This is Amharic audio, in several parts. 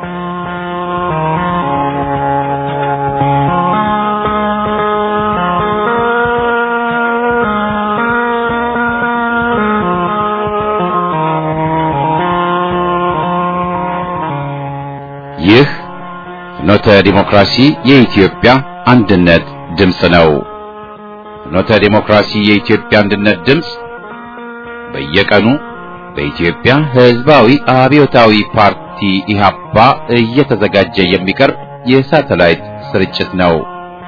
ይህ ፍኖተ ዲሞክራሲ የኢትዮጵያ አንድነት ድምፅ ነው። ፍኖተ ዲሞክራሲ የኢትዮጵያ አንድነት ድምፅ በየቀኑ በኢትዮጵያ ሕዝባዊ አብዮታዊ ፓርቲ ኢህአፓ እየተዘጋጀ የሚቀርብ የሳተላይት ስርጭት ነው።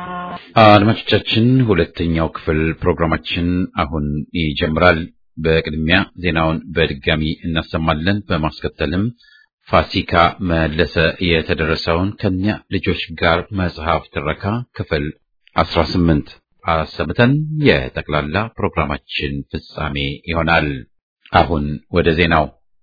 አድማጮቻችን፣ ሁለተኛው ክፍል ፕሮግራማችን አሁን ይጀምራል። በቅድሚያ ዜናውን በድጋሚ እናሰማለን። በማስከተልም ፋሲካ መለሰ የተደረሰውን ከኛ ልጆች ጋር መጽሐፍ ትረካ ክፍል 18 አሰምተን የጠቅላላ ፕሮግራማችን ፍጻሜ ይሆናል። አሁን ወደ ዜናው።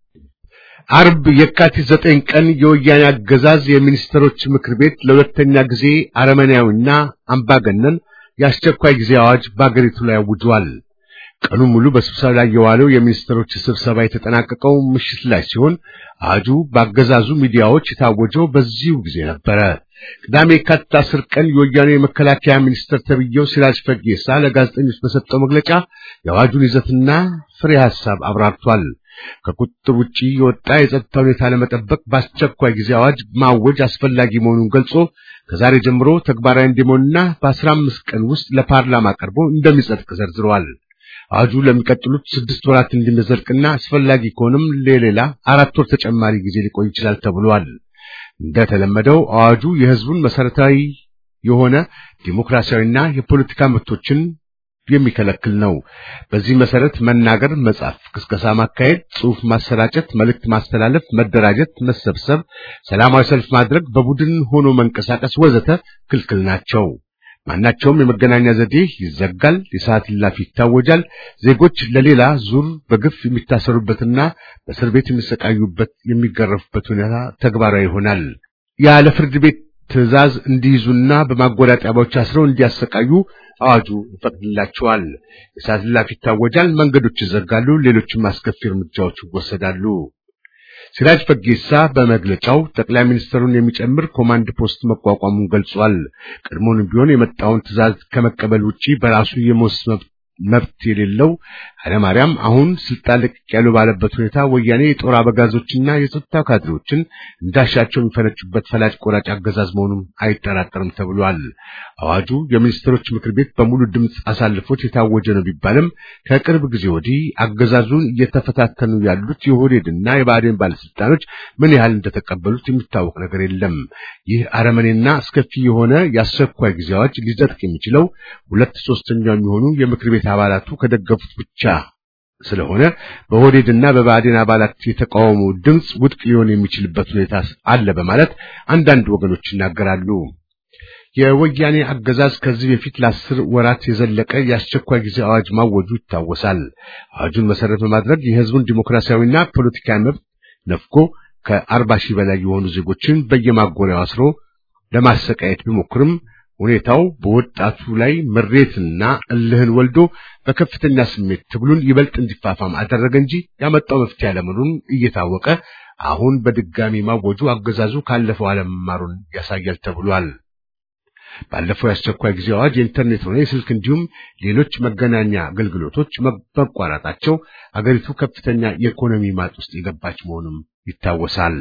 አርብ የካቲት ዘጠኝ ቀን የወያኔ አገዛዝ የሚኒስትሮች ምክር ቤት ለሁለተኛ ጊዜ አረመኔያዊና አምባገነን የአስቸኳይ ጊዜ አዋጅ በአገሪቱ ላይ አውጇል። ቀኑ ሙሉ በስብሰባ ላይ የዋለው የሚኒስትሮች ስብሰባ የተጠናቀቀው ምሽት ላይ ሲሆን አዋጁ በአገዛዙ ሚዲያዎች የታወጀው በዚሁ ጊዜ ነበረ። ቅዳሜ የካቲት አስር ቀን የወያኔ የመከላከያ ሚኒስትር ተብዬው ሲራጅ ፈጌሳ ለጋዜጠኞች በሰጠው መግለጫ የአዋጁን ይዘትና ፍሬ ሐሳብ አብራርቷል። ከቁጥጥር ውጪ የወጣ የጸጥታ ሁኔታ ለመጠበቅ በአስቸኳይ ጊዜ አዋጅ ማወጅ አስፈላጊ መሆኑን ገልጾ ከዛሬ ጀምሮ ተግባራዊ እንዲሆንና በአስራ አምስት ቀን ውስጥ ለፓርላማ ቀርቦ እንደሚጸድቅ ዘርዝረዋል። አዋጁ ለሚቀጥሉት ስድስት ወራት እንዲዘልቅና አስፈላጊ ከሆነም ለሌላ አራት ወር ተጨማሪ ጊዜ ሊቆይ ይችላል ተብሏል። እንደተለመደው አዋጁ የሕዝቡን መሰረታዊ የሆነ ዲሞክራሲያዊና የፖለቲካ መብቶችን የሚከለክል ነው። በዚህ መሰረት መናገር፣ መጻፍ፣ ቅስቀሳ ማካሄድ፣ ጽሑፍ ማሰራጨት፣ መልእክት ማስተላለፍ፣ መደራጀት፣ መሰብሰብ፣ ሰላማዊ ሰልፍ ማድረግ፣ በቡድን ሆኖ መንቀሳቀስ ወዘተ ክልክል ናቸው። ማናቸውም የመገናኛ ዘዴ ይዘጋል። የሰዓት እላፊ ይታወጃል። ዜጎች ለሌላ ዙር በግፍ የሚታሰሩበትና በእስር ቤት የሚሰቃዩበት የሚገረፉበት ሁኔታ ተግባራዊ ይሆናል። ያለ ፍርድ ቤት ትዕዛዝ እንዲይዙና በማጎሪያ ጣቢያዎች አስረው እንዲያሰቃዩ አዋጁ ይፈቅድላቸዋል። የሰዓት እላፊ ይታወጃል። መንገዶች ይዘጋሉ። ሌሎችም አስከፊ እርምጃዎች ይወሰዳሉ። ሲራጅ ፈጌሳ በመግለጫው ጠቅላይ ሚኒስትሩን የሚጨምር ኮማንድ ፖስት መቋቋሙን ገልጿል። ቀድሞውንም ቢሆን የመጣውን ትዕዛዝ ከመቀበል ውጪ በራሱ የመወሰን መብት የሌለው ኃይለማርያም አሁን ስልጣን ለቅቅ ያሉ ባለበት ሁኔታ ወያኔ የጦር አበጋዞችና የጸጥታ ካድሬዎችን እንዳሻቸው የሚፈነጩበት ፈላጭ ቆራጭ አገዛዝ መሆኑን አይጠራጠርም ተብሏል። አዋጁ የሚኒስትሮች ምክር ቤት በሙሉ ድምፅ አሳልፎት የታወጀ ነው ቢባልም ከቅርብ ጊዜ ወዲህ አገዛዙን እየተፈታተኑ ያሉት የኦህዴድና የብአዴን ባለስልጣኖች ምን ያህል እንደተቀበሉት የሚታወቅ ነገር የለም። ይህ አረመኔና አስከፊ የሆነ የአስቸኳይ ጊዜ አዋጅ ሊጸድቅ የሚችለው ሁለት ሶስተኛው የሚሆኑ የምክር ቤት አባላቱ ከደገፉት ብቻ ስለሆነ በኦህዴድና በብአዴን አባላት የተቃውሞ ድምፅ ውድቅ ሊሆን የሚችልበት ሁኔታ አለ በማለት አንዳንድ ወገኖች ይናገራሉ። የወያኔ አገዛዝ ከዚህ በፊት ለአስር ወራት የዘለቀ የአስቸኳይ ጊዜ አዋጅ ማወጁ ይታወሳል። አዋጁን መሰረት በማድረግ የሕዝቡን ዲሞክራሲያዊና ፖለቲካዊ መብት ነፍጎ ከአርባ ሺህ በላይ የሆኑ ዜጎችን በየማጎሪያው አስሮ ለማሰቃየት ቢሞክርም ሁኔታው በወጣቱ ላይ ምሬትና እልህን ወልዶ በከፍተኛ ስሜት ትግሉን ይበልጥ እንዲፋፋም አደረገ እንጂ ያመጣው መፍትሄ አለመሆኑን እየታወቀ አሁን በድጋሚ ማወጁ አገዛዙ ካለፈው አለመማሩን ያሳያል ተብሏል። ባለፈው የአስቸኳይ ጊዜ አዋጅ የኢንተርኔት ሆነ የስልክ እንዲሁም ሌሎች መገናኛ አገልግሎቶች መቋረጣቸው አገሪቱ ከፍተኛ የኢኮኖሚ ማጥ ውስጥ የገባች መሆኑም ይታወሳል።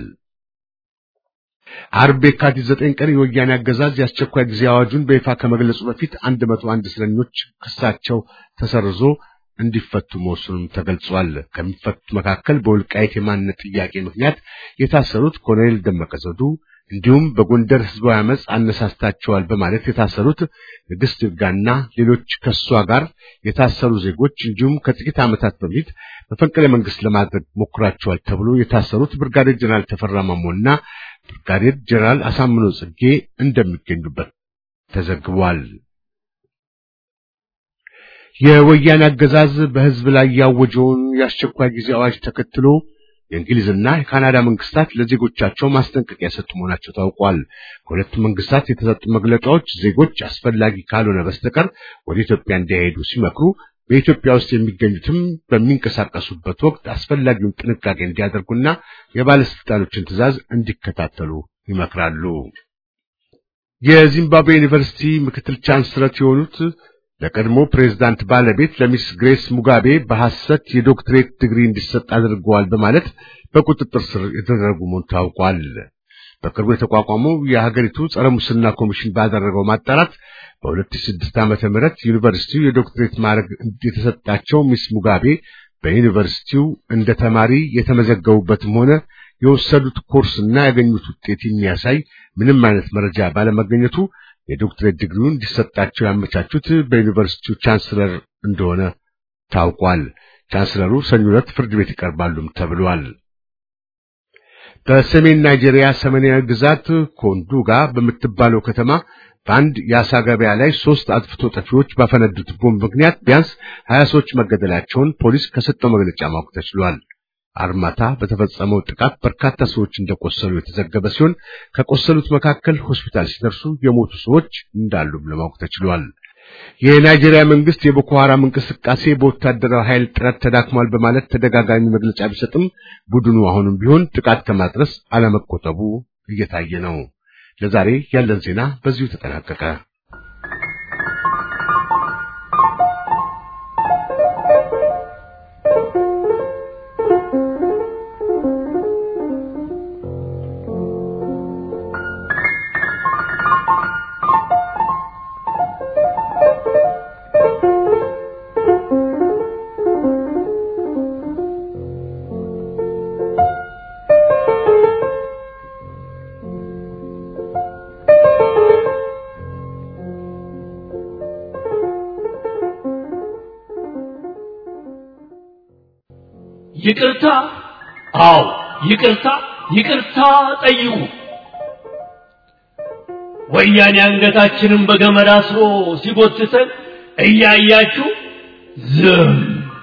አርብ የካቲት ዘጠኝ ቀን የወያኔ አገዛዝ የአስቸኳይ ጊዜ አዋጁን በይፋ ከመግለጹ በፊት አንድ መቶ አንድ እስረኞች ክሳቸው ተሰርዞ እንዲፈቱ መወሰኑም ተገልጿል። ከሚፈቱት መካከል በወልቃይት የማንነት ጥያቄ ምክንያት የታሰሩት ኮሎኔል ደመቀ ዘውዱ እንዲሁም በጎንደር ህዝባዊ አመፅ አነሳስታቸዋል በማለት የታሰሩት ንግስት ይርጋና ሌሎች ከሷ ጋር የታሰሩ ዜጎች እንዲሁም ከጥቂት ዓመታት በፊት መፈንቅለ መንግስት ለማድረግ ሞክራቸዋል ተብሎ የታሰሩት ብርጋዴር ጀነራል ተፈራ ማሞና ብርጋዴር ጀነራል አሳምኖ ጽጌ እንደሚገኙበት ተዘግቧል። የወያኔ አገዛዝ በህዝብ ላይ ያወጀውን የአስቸኳይ ጊዜ አዋጅ ተከትሎ የእንግሊዝና የካናዳ መንግስታት ለዜጎቻቸው ማስጠንቀቂያ የሰጡ መሆናቸው ታውቋል። ከሁለቱ መንግስታት የተሰጡ መግለጫዎች ዜጎች አስፈላጊ ካልሆነ በስተቀር ወደ ኢትዮጵያ እንዳይሄዱ ሲመክሩ፣ በኢትዮጵያ ውስጥ የሚገኙትም በሚንቀሳቀሱበት ወቅት አስፈላጊውን ጥንቃቄ እንዲያደርጉና የባለስልጣኖችን ትዕዛዝ እንዲከታተሉ ይመክራሉ። የዚምባብዌ ዩኒቨርሲቲ ምክትል ቻንስለር የሆኑት ለቀድሞ ፕሬዝዳንት ባለቤት ለሚስ ግሬስ ሙጋቤ በሐሰት የዶክትሬት ዲግሪ እንዲሰጥ አድርገዋል በማለት በቁጥጥር ስር የተደረጉ መሆኑ ታውቋል። በቅርቡ የተቋቋመው የሀገሪቱ ጸረ ሙስና ኮሚሽን ባደረገው ማጣራት በ2006 ዓመተ ምህረት ዩኒቨርሲቲው የዶክትሬት ማዕረግ የተሰጣቸው ሚስ ሙጋቤ በዩኒቨርሲቲው እንደ ተማሪ የተመዘገቡበትም ሆነ የወሰዱት ኮርስና ያገኙት ውጤት የሚያሳይ ምንም አይነት መረጃ ባለመገኘቱ የዶክትሬት ዲግሪውን እንዲሰጣቸው ያመቻቹት በዩኒቨርሲቲው ቻንስለር እንደሆነ ታውቋል። ቻንስለሩ ሰኞ ዕለት ፍርድ ቤት ይቀርባሉም ተብሏል። በሰሜን ናይጄሪያ ሰሜናዊ ግዛት ኮንዱጋ በምትባለው ከተማ በአንድ የአሳ ገበያ ላይ ሶስት አጥፍቶ ጠፊዎች ባፈነዱት ቦምብ ምክንያት ቢያንስ ሀያ ሰዎች መገደላቸውን ፖሊስ ከሰጠው መግለጫ ማወቅ ተችሏል። አርማታ በተፈጸመው ጥቃት በርካታ ሰዎች እንደቆሰሉ የተዘገበ ሲሆን ከቆሰሉት መካከል ሆስፒታል ሲደርሱ የሞቱ ሰዎች እንዳሉም ለማወቅ ተችሏል። የናይጄሪያ መንግስት የቦኮ ሐራም እንቅስቃሴ በወታደራዊ ኃይል ጥረት ተዳክሟል በማለት ተደጋጋሚ መግለጫ ቢሰጥም ቡድኑ አሁንም ቢሆን ጥቃት ከማድረስ አለመቆጠቡ እየታየ ነው። ለዛሬ ያለን ዜና በዚሁ ተጠናቀቀ። ይቅርታ፣ አዎ ይቅርታ፣ ይቅርታ ጠይቁ። ወያኔ አንገታችንን በገመድ አስሮ ሲጎትተን እያያችሁ ዝም።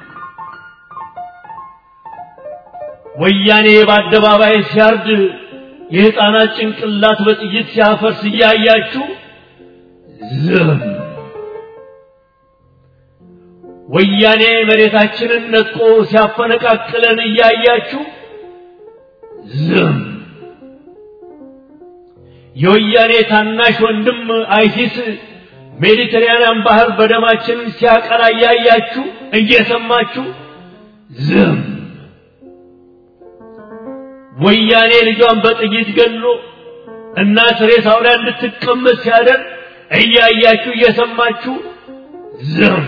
ወያኔ በአደባባይ ሲያርድ የሕፃናት ጭንቅላት በጥይት ሲያፈርስ እያያችሁ ዝም። ወያኔ መሬታችንን ነጥቆ ሲያፈነቃቅለን እያያችሁ ዝም። የወያኔ ታናሽ ወንድም አይሲስ ሜዲተራንያን ባህር በደማችን ሲያቀላ እያያችሁ እየሰማችሁ ዝም። ወያኔ ልጇን በጥይት ገሎ እናት ሬሳው ላይ እንድትቀመጥ ሲያደርግ እያያችሁ እየሰማችሁ ዝም።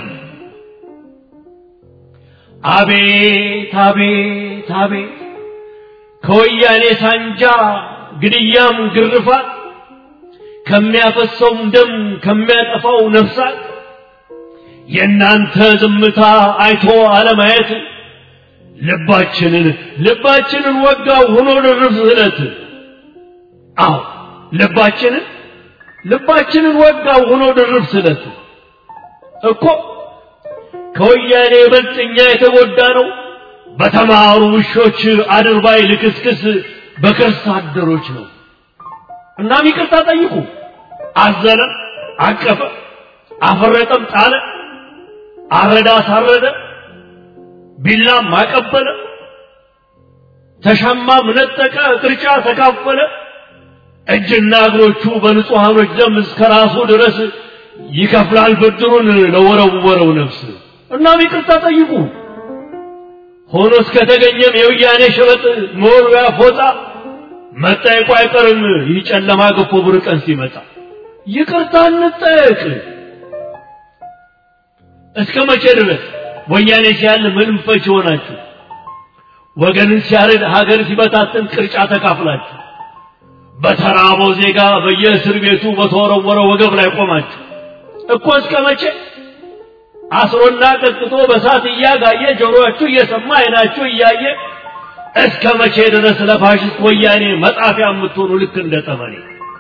አቤት አቤት አቤት ከወያኔ ሳንጃ ግድያም ግርፋት ከሚያፈሰውም ደም ከሚያጠፋው ነፍሳት የእናንተ ዝምታ አይቶ አለማየት ልባችንን ልባችንን ወጋው ሆኖ ድርብ ስለት አዎ ልባችንን ልባችንን ወጋው ሆኖ ድርብ ስለት እኮ ከወያኔ ይበልጥ እኛ የተጎዳ ነው በተማሩ ውሾች አድርባይ ልክስክስ በከርስ አደሮች ነው። እናም ይቅርታ ጠይቁ። አዘነ፣ አቀፈ፣ አፈረጠም፣ ጣለ፣ አረዳ፣ አሳረደ፣ ቢላም አቀበለ፣ ተሻማም ነጠቀ፣ ቅርጫ ተካፈለ። እጅና እግሮቹ በንጹሐኖች ደም እስከ ራሱ ድረስ ይከፍላል ብድሩን ለወረወረው ነፍስ። እናም ይቅርታ ጠይቁ። ሆኖ እስከተገኘም የውያኔ ሸበጥ መወርወያ ፎጣ መጠየቁ አይቀርም። ይህ ጨለማ ገፎ ብር ቀን ሲመጣ ይቅርታ እንጠየቅ። እስከ መቼ ድረስ ወያኔ ሲያል ምንም ፈች ሆናችሁ ወገንን ሲያርድ ሀገር ሲበታትን ቅርጫ ተካፍላችሁ በተራበው ዜጋ በየእስር ቤቱ በተወረወረ ወገብ ላይ ቆማችሁ እኮ እስከ መቼ አስሮና ቀጥቅጦ በሳት እያጋየ ጆሮአችሁ እየሰማ አይናችሁ እያየ እስከ መቼ ድረስ ለፋሽስት ወያኔ መጣፊያ የምትሆኑ ልክ እንደ ጠመኔ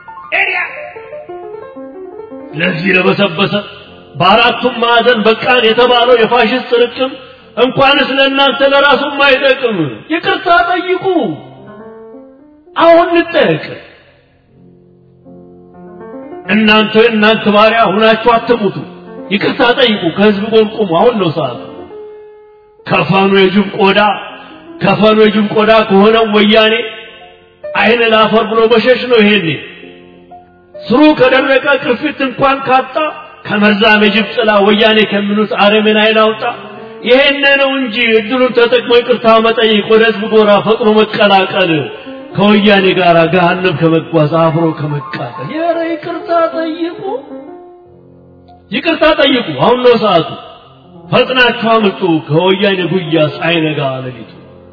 ለዚህ ለበሰበሰ በአራቱም ማዕዘን በቃን የተባለው የፋሽስት ጥርቅም እንኳንስ ለእናንተ ለራሱም አይጠቅም። ይቅርታ ጠይቁ። አሁን እንጠየቅ። እናንተ እናንተ ባሪያ ሁናችሁ አትሙቱ። ይቅርታ ጠይቁ። ከህዝብ ጎን ቁሙ። አሁን ነው ሰዓቱ። ከፈኑ የጅብ ቆዳ ከፈኑ የጅብ ቆዳ ከሆነው ወያኔ አይን ላፈር ብሎ መሸሽ ነው። ይሄኔ ስሩ ከደረቀ ቅርፊት እንኳን ካጣ ከመርዛም የጅብ ጥላ ወያኔ ከሚሉት አረምን አይን አውጣ። ይሄን ነው እንጂ እድሉን ተጠቅሞ ይቅርታ መጠየቅ፣ ወደ ህዝብ ጎራ ፈጥኖ መቀላቀል፣ ከወያኔ ጋር ገሃነም ከመጓዝ አብሮ ከመቃጠል። ኧረ ይቅርታ ጠይቁ፣ ይቅርታ ጠይቁ። አሁን ነው ሰዓቱ። ፈጥናችሁ አምልጡ ከወያኔ ጉያ ሳይነጋ ሌሊቱ።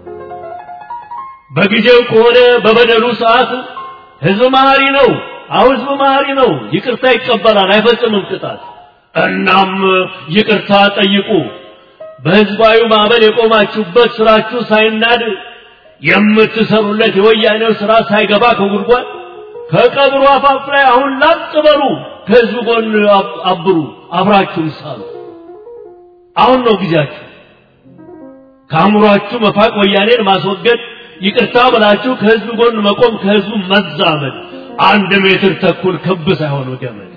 በጊዜው ከሆነ በበደሉ ሰዓት ህዝብ መሐሪ ነው። አሁን ህዝብ መሐሪ ነው። ይቅርታ ይቀበላል፣ አይፈጽምም ቅጣት። እናም ይቅርታ ጠይቁ። በህዝባዊ ማዕበል የቆማችሁበት ስራችሁ ሳይናድ የምትሰሩለት የወያኔው ስራ ሳይገባ ከጉድጓድ ከቀብሩ አፋፍ ላይ አሁን ላጥ በሉ። ከህዝብ ጎን አብሩ፣ አብራችሁም ሳሉ። አሁን ነው ጊዜያችሁ። ከአእምሯችሁ መፋቅ፣ ወያኔን ማስወገድ፣ ይቅርታ ብላችሁ ከህዝብ ጎን መቆም፣ ከህዝቡ መዛመድ። አንድ ሜትር ተኩል ክብ ሳይሆን ገመድ።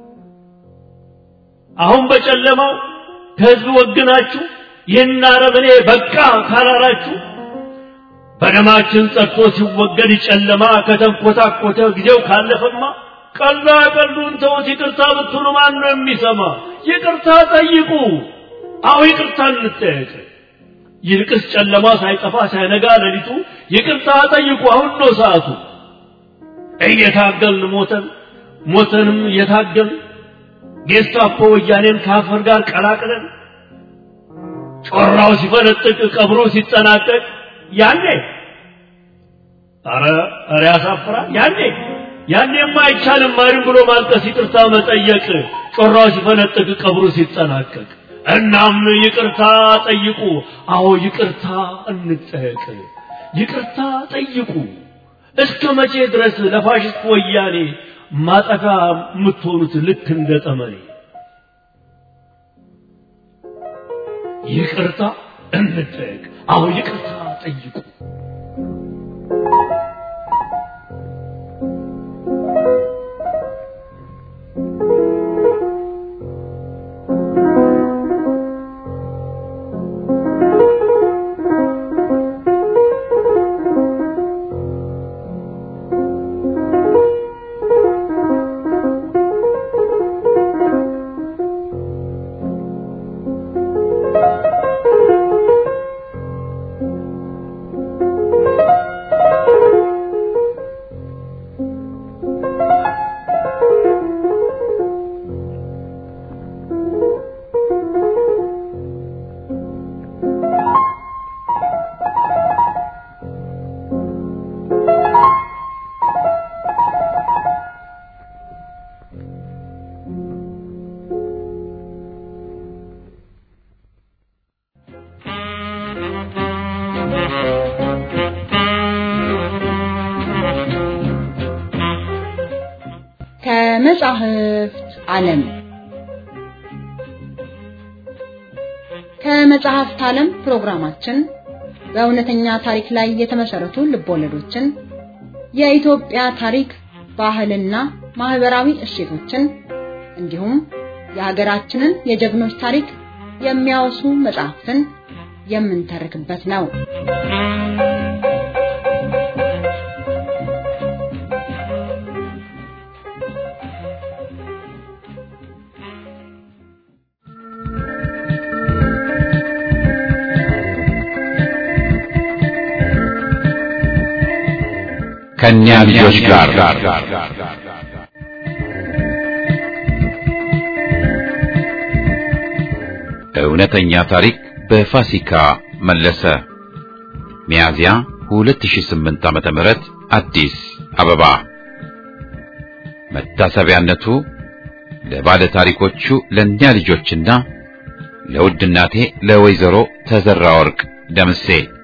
አሁን በጨለማው ከህዝብ ወግናችሁ ይህን አረመኔ በቃ ካላላችሁ በደማችን ጸድቶ ሲወገድ ጨለማ ከተንኮታኮተ ጊዜው ካለፈማ ቀላ ቀሉን ተውት። ይቅርታ ብትሉ ማን ነው የሚሰማ? ይቅርታ ጠይቁ። አሁ ይቅርታ እንጠየቅ። ይልቅስ ጨለማ ሳይጠፋ ሳይነጋ ሌሊቱ ይቅርታ ጠይቁ። አሁን ነው ሰዓቱ። እየታገልን ሞተን ሞተንም እየታገልን ጌስታፖ ወያኔን ከአፈር ጋር ቀላቅለን ጮራው ሲፈነጥቅ ቀብሮ ሲጠናቀቅ ያኔ አረ አረ ያሳፍራል። ያኔ ያኔማ አይቻልም ማሪም ብሎ ማልቀስ፣ ይቅርታ መጠየቅ ጮራው ሲፈነጥቅ ቀብሩ ሲጠናቀቅ። እናም ይቅርታ ጠይቁ። አዎ ይቅርታ እንጠየቅ። ይቅርታ ጠይቁ። እስከ መቼ ድረስ ለፋሽስት ወያኔ ማጠፊያ የምትሆኑት ልክ እንደ ጠመኔ? ይቅርታ እንጠየቅ። አዎ ይቅርታ ጠይቁ። ከመጻሕፍት ዓለም ከመጽሐፍት ዓለም ፕሮግራማችን በእውነተኛ ታሪክ ላይ የተመሰረቱ ልቦለዶችን፣ የኢትዮጵያ ታሪክ፣ ባህልና ማህበራዊ እሴቶችን እንዲሁም የሀገራችንን የጀግኖች ታሪክ የሚያወሱ መጽሐፍትን የምንተርክበት ነው። ከእኛ ልጆች ጋር እውነተኛ ታሪክ በፋሲካ መለሰ ሚያዝያ 2008 ዓመተ ምህረት አዲስ አበባ መታሰቢያነቱ ለባለ ታሪኮቹ ለእኛ ልጆችና ለውድ እናቴ ለወይዘሮ ተዘራ ወርቅ ደምሴ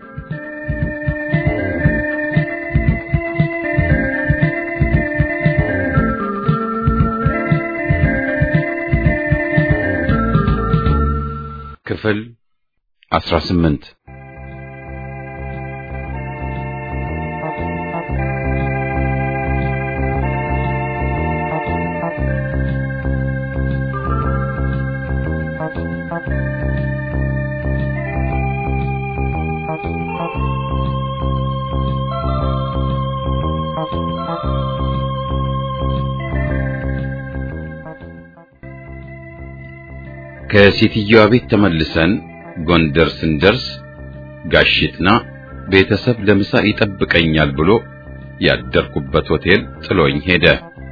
ክፍል 18 ከሴትየዋ ቤት ተመልሰን ጎንደር ስንደርስ ጋሽጥና ቤተሰብ ለምሳ ይጠብቀኛል ብሎ ያደርኩበት ሆቴል ጥሎኝ ሄደ።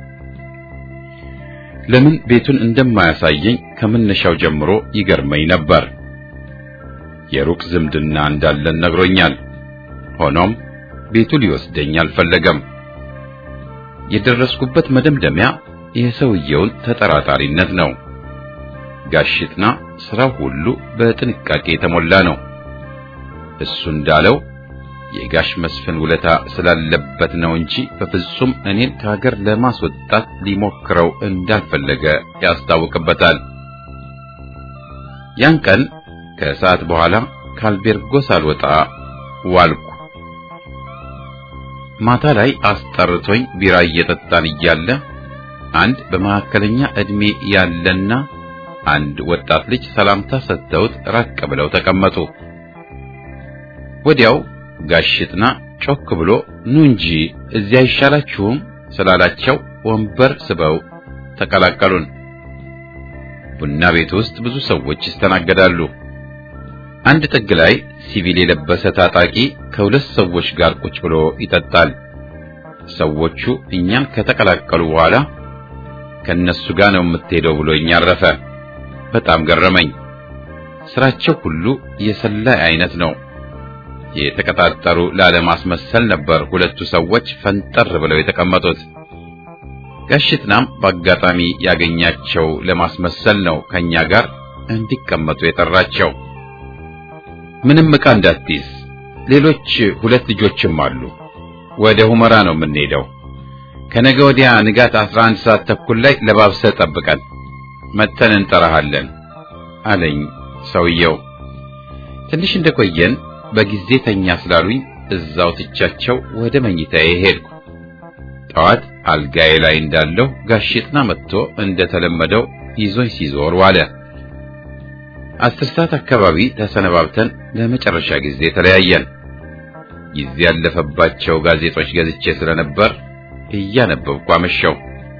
ለምን ቤቱን እንደማያሳየኝ ከመነሻው ጀምሮ ይገርመኝ ነበር። የሩቅ ዝምድና እንዳለን ነግሮኛል። ሆኖም ቤቱ ሊወስደኝ አልፈለገም። የደረስኩበት መደምደሚያ የሰውየውን ተጠራጣሪነት ነው። ጋሽጥና ስራው ሁሉ በጥንቃቄ የተሞላ ነው። እሱ እንዳለው የጋሽ መስፍን ውለታ ስላለበት ነው እንጂ በፍጹም እኔን ከሀገር ለማስወጣት ሊሞክረው እንዳልፈለገ ያስታውቅበታል። ያን ቀን ከሰዓት በኋላ ካልቤርጎ ሳልወጣ ዋልኩ። ማታ ላይ አስጠርቶኝ ቢራ እየጠጣን እያለ አንድ በመካከለኛ ዕድሜ ያለና አንድ ወጣት ልጅ ሰላምታ ሰጥተውት ራቅ ብለው ተቀመጡ። ወዲያው ጋሽጥና ጮክ ብሎ ኑ እንጂ እዚያ አይሻላችሁም ስላላቸው ወንበር ስበው ተቀላቀሉን። ቡና ቤት ውስጥ ብዙ ሰዎች ይስተናገዳሉ። አንድ ጥግ ላይ ሲቪል የለበሰ ታጣቂ ከሁለት ሰዎች ጋር ቁጭ ብሎ ይጠጣል። ሰዎቹ እኛን ከተቀላቀሉ በኋላ ከነሱ ጋር ነው የምትሄደው ብሎኝ አረፈ። በጣም ገረመኝ። ስራቸው ሁሉ የሰላይ አይነት ነው። የተቀጣጠሩ ላለማስመሰል ነበር ሁለቱ ሰዎች ፈንጠር ብለው የተቀመጡት። ጋሽጥናም በአጋጣሚ ያገኛቸው ለማስመሰል ነው ከኛ ጋር እንዲቀመጡ የጠራቸው። ምንም ዕቃ እንዳትይዝ፣ ሌሎች ሁለት ልጆችም አሉ። ወደ ሁመራ ነው የምንሄደው። ከነገ ወዲያ ንጋት 11 ሰዓት ተኩል ላይ ለባብሰ ጠብቀን መተን እንጠራሃለን አለኝ ሰውየው። ትንሽ እንደቆየን በጊዜ ተኛ ስላሉኝ እዛው ትቻቸው ወደ መኝታዬ ሄድኩ። ጠዋት አልጋዬ ላይ እንዳለሁ ጋሽጥና መጥቶ እንደተለመደው ይዞኝ ሲዞር ዋለ። አስር ሰዓት አካባቢ ተሰነባብተን ለመጨረሻ ጊዜ ተለያየን። ጊዜ ያለፈባቸው ጋዜጦች ገዝቼ ስለነበር እያነበብኩ አመሸው።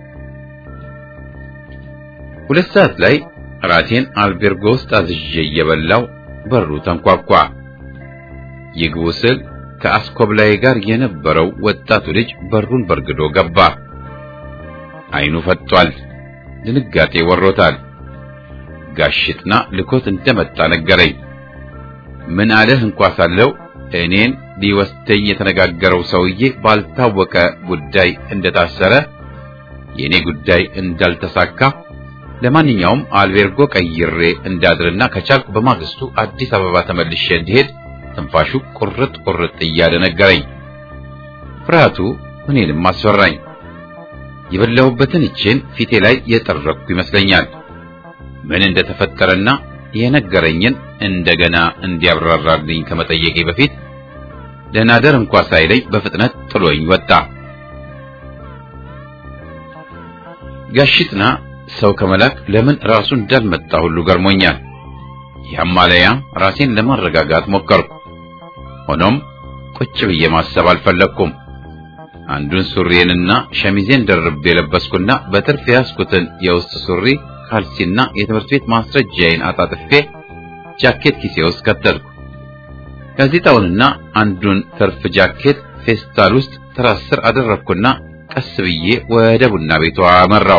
ሁለት ሰዓት ላይ ራቴን አልቤርጎ ውስጥ አዝዤ እየበላው በሩ ተንኳኳ። ይግቡ ስል ከአስኮብላይ ጋር የነበረው ወጣቱ ልጅ በሩን በርግዶ ገባ። አይኑ ፈጥቷል። ድንጋጤ ወሮታል። ጋሽጥና ልኮት እንደመጣ ነገረኝ። ምን አለህ እንኳ ሳለው እኔን ሊወስደኝ የተነጋገረው ሰውዬ ባልታወቀ ጉዳይ እንደታሰረ፣ የኔ ጉዳይ እንዳልተሳካ፣ ለማንኛውም አልቤርጎ ቀይሬ እንዳድርና ከቻልኩ በማግስቱ አዲስ አበባ ተመልሼ እንዲሄድ ትንፋሹ ቁርጥ ቁርጥ እያለ ነገረኝ። ፍርሃቱ እኔንም አስፈራኝ። የበላሁበትን እጄን ፊቴ ላይ የጠረኩ ይመስለኛል። ምን እንደተፈጠረና የነገረኝን እንደገና እንዲያብራራልኝ ከመጠየቄ በፊት ደናደር እንኳ ሳይለኝ በፍጥነት ጥሎኝ ወጣ። ጋሽጥና ሰው ከመላክ ለምን ራሱ እንዳልመጣ ሁሉ ገርሞኛል። ያማለያ ራሴን ለማረጋጋት ሞከርኩ። ሆኖም ቁጭ ብዬ ማሰብ አልፈለግኩም። አንዱን ሱሪዬንና ሸሚዜን ደርቤ የለበስኩና በትርፍ የያዝኩትን የውስጥ ሱሪ ካልሲና የትምህርት ቤት ማስረጃዬን አጣጥፌ ጃኬት ኪሴ ውስጥ ከተትኩ። ጋዜጣውንና አንዱን ትርፍ ጃኬት ፌስታል ውስጥ ትራስ ስር አደረግኩና ቀስ ብዬ ወደ ቡና ቤቷ አመራው።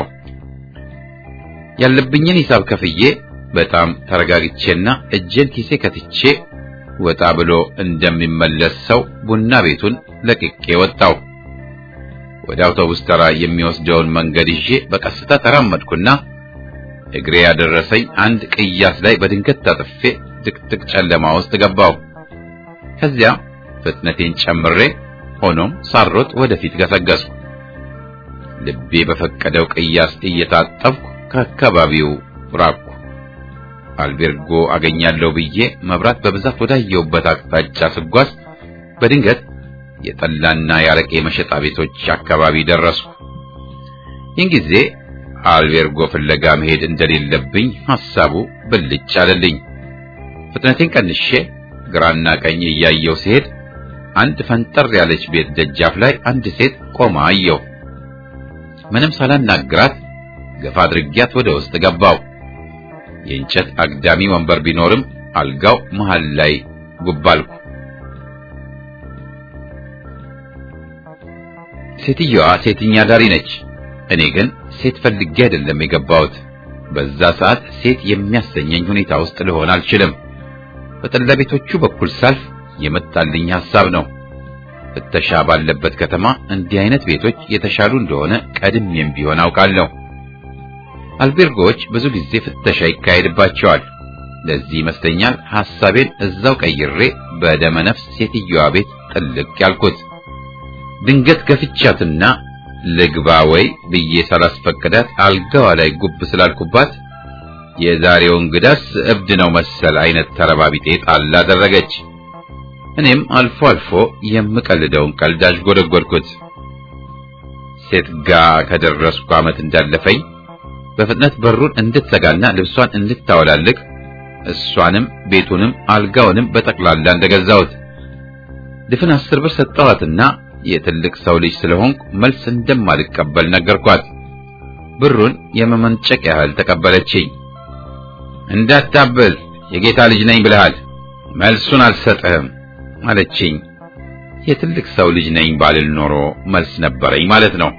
ያለብኝን ሂሳብ ከፍዬ በጣም ተረጋግቼና እጄን ኪሴ ከትቼ ወጣ ብሎ እንደሚመለስ ሰው ቡና ቤቱን ለቅቄ ወጣው። ወደ አውቶቡስ ተራ የሚወስደውን መንገድ ይዤ በቀስታ ተራመድኩና እግሬ ያደረሰኝ አንድ ቅያስ ላይ በድንገት ታጥፌ ጥቅጥቅ ጨለማ ውስጥ ገባው። ከዚያ ፍጥነቴን ጨምሬ ሆኖም ሳሮጥ ወደፊት ገሰገስኩ። ልቤ በፈቀደው ቅያስ እየታጠብኩ ከአካባቢው ራቅኩ። አልቤርጎ አገኛለሁ ብዬ መብራት በብዛት ወዳየሁበት አቅጣጫ ስጓዝ በድንገት የጠላና የአረቄ መሸጣ ቤቶች አካባቢ ደረስኩ። ይህን ጊዜ አልቤርጎ ፍለጋ መሄድ እንደሌለብኝ ሐሳቡ ብልጭ አለልኝ። ፍጥነቴን ቀንሼ ግራና ቀኝ እያየው ሲሄድ አንድ ፈንጠር ያለች ቤት ደጃፍ ላይ አንድ ሴት ቆማ አየሁ። ምንም ሳላናግራት ገፋ አድርጊያት ወደ ውስጥ ገባው። የእንጨት አግዳሚ ወንበር ቢኖርም አልጋው መሃል ላይ ጉባልኩ። ሴትየዋ ሴትኛ ዳሪ ነች። እኔ ግን ሴት ፈልጌ አይደለም የገባሁት። በዛ ሰዓት ሴት የሚያሰኘኝ ሁኔታ ውስጥ ልሆን አልችልም። በጠላ ቤቶቹ በኩል ሳልፍ የመጣልኝ ሐሳብ ነው። ፍተሻ ባለበት ከተማ እንዲህ አይነት ቤቶች የተሻሉ እንደሆነ ቀድሜም ቢሆን አውቃለሁ። አልቤርጎዎች ብዙ ጊዜ ፍተሻ ይካሄድባቸዋል። ለዚህ ይመስለኛል ሐሳቤን እዛው ቀይሬ በደመ ነፍስ ሴትዮዋ ቤት ጥልቅ ያልኩት። ድንገት ገፍቻትና ልግባ ወይ ብዬ ሳላስፈቅዳት አልጋዋ ላይ ጉብ ስላልኩባት የዛሬው እንግዳስ እብድ ነው መሰል አይነት ተረባቢጤ ጣል አደረገች። እኔም አልፎ አልፎ የምቀልደውን ቀልድ አዥጎደጎድኩት። ሴት ጋ ከደረስኩ ዓመት እንዳለፈኝ በፍጥነት በሩን እንድትዘጋና ልብሷን እንድታወላልቅ እሷንም ቤቱንም አልጋውንም በጠቅላላ እንደገዛሁት ድፍን አስር ብር ሰጠኋትና የትልቅ ሰው ልጅ ስለሆንኩ መልስ እንደማልቀበል ነገርኳት። ብሩን የመመንጨቅ ያህል ተቀበለችኝ። እንዳታብል የጌታ ልጅ ነኝ ብለሃል፣ መልሱን አልሰጥህም አለችኝ። የትልቅ ሰው ልጅ ነኝ ባልል ኖሮ መልስ ነበረኝ ማለት ነው።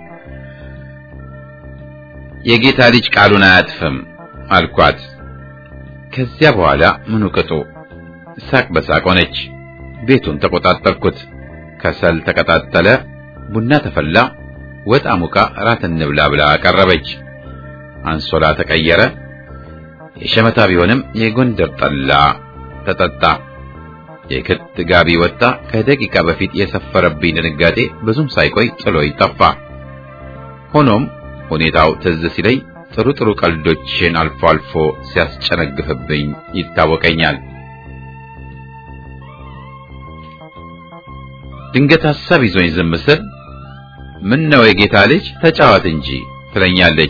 የጌታ ልጅ ቃሉን አያጥፍም አልኳት። ከዚያ በኋላ ምኑ ቅጡ ሳቅ በሳቅ ሆነች። ቤቱን ተቆጣጠርኩት። ከሰል ተቀጣጠለ፣ ቡና ተፈላ፣ ወጥ አሙቃ እራት እንብላ ብላ አቀረበች። አንሶላ ተቀየረ። የሸመታ ቢሆንም የጎንደር ጠላ ተጠጣ። የክት ጋቢ ወጣ። ከደቂቃ በፊት የሰፈረብኝ ድንጋጤ ብዙም ሳይቆይ ጥሎኝ ጠፋ። ሆኖም ሁኔታው ትዝ ሲለኝ ጥሩ ጥሩ ቀልዶችን አልፎ አልፎ ሲያስጨነግፍብኝ ይታወቀኛል። ድንገት ሐሳብ ይዞኝ ዝም ስል ምን ነው የጌታ ልጅ ተጫዋት እንጂ ትለኛለች።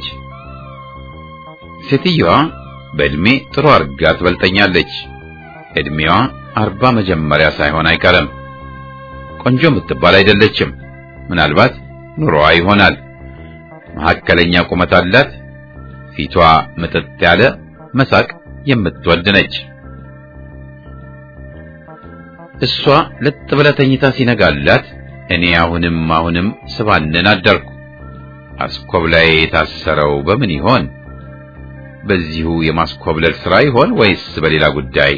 ሴትየዋ በእድሜ ጥሩ አርጋ ትበልጠኛለች። እድሜዋ አርባ መጀመሪያ ሳይሆን አይቀርም። ቆንጆ የምትባል አይደለችም። ምናልባት ኑሮዋ ይሆናል። መካከለኛ ቁመት አላት። ፊቷ ምጥጥ ያለ መሳቅ የምትወድ ነች። እሷ ለጥ ብላ ተኝታ ሲነጋላት እኔ አሁንም አሁንም ስባንን አደርኩ። አስኮብላይ የታሰረው በምን ይሆን? በዚሁ የማስኮብለል ሥራ ይሆን ወይስ በሌላ ጉዳይ?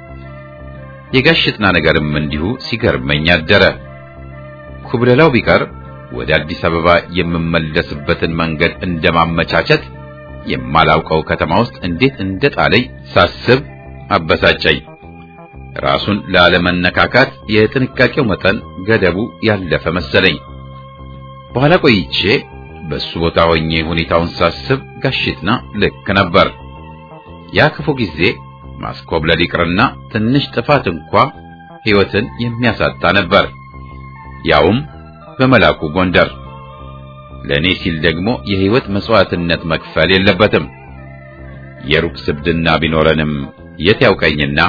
የጋሽጥና ነገርም እንዲሁ ሲገርመኝ አደረ። ኩብለላው ቢቀር ወደ አዲስ አበባ የምመለስበትን መንገድ እንደማመቻቸት የማላውቀው ከተማ ውስጥ እንዴት እንደጣለኝ ሳስብ አበሳጨኝ። ራሱን ላለመነካካት የጥንቃቄው መጠን ገደቡ ያለፈ መሰለኝ። በኋላ ቆይቼ በሱ ቦታ ሆኜ ሁኔታውን ሳስብ ጋሽጥና ልክ ነበር። ያ ክፉ ጊዜ ማስኮብለል ይቅርና ትንሽ ጥፋት እንኳ ሕይወትን የሚያሳጣ ነበር፣ ያውም በመላኩ ጎንደር። ለእኔ ሲል ደግሞ የሕይወት መሥዋዕትነት መክፈል የለበትም። የሩቅ ስብድና ቢኖረንም የት ያውቀኝና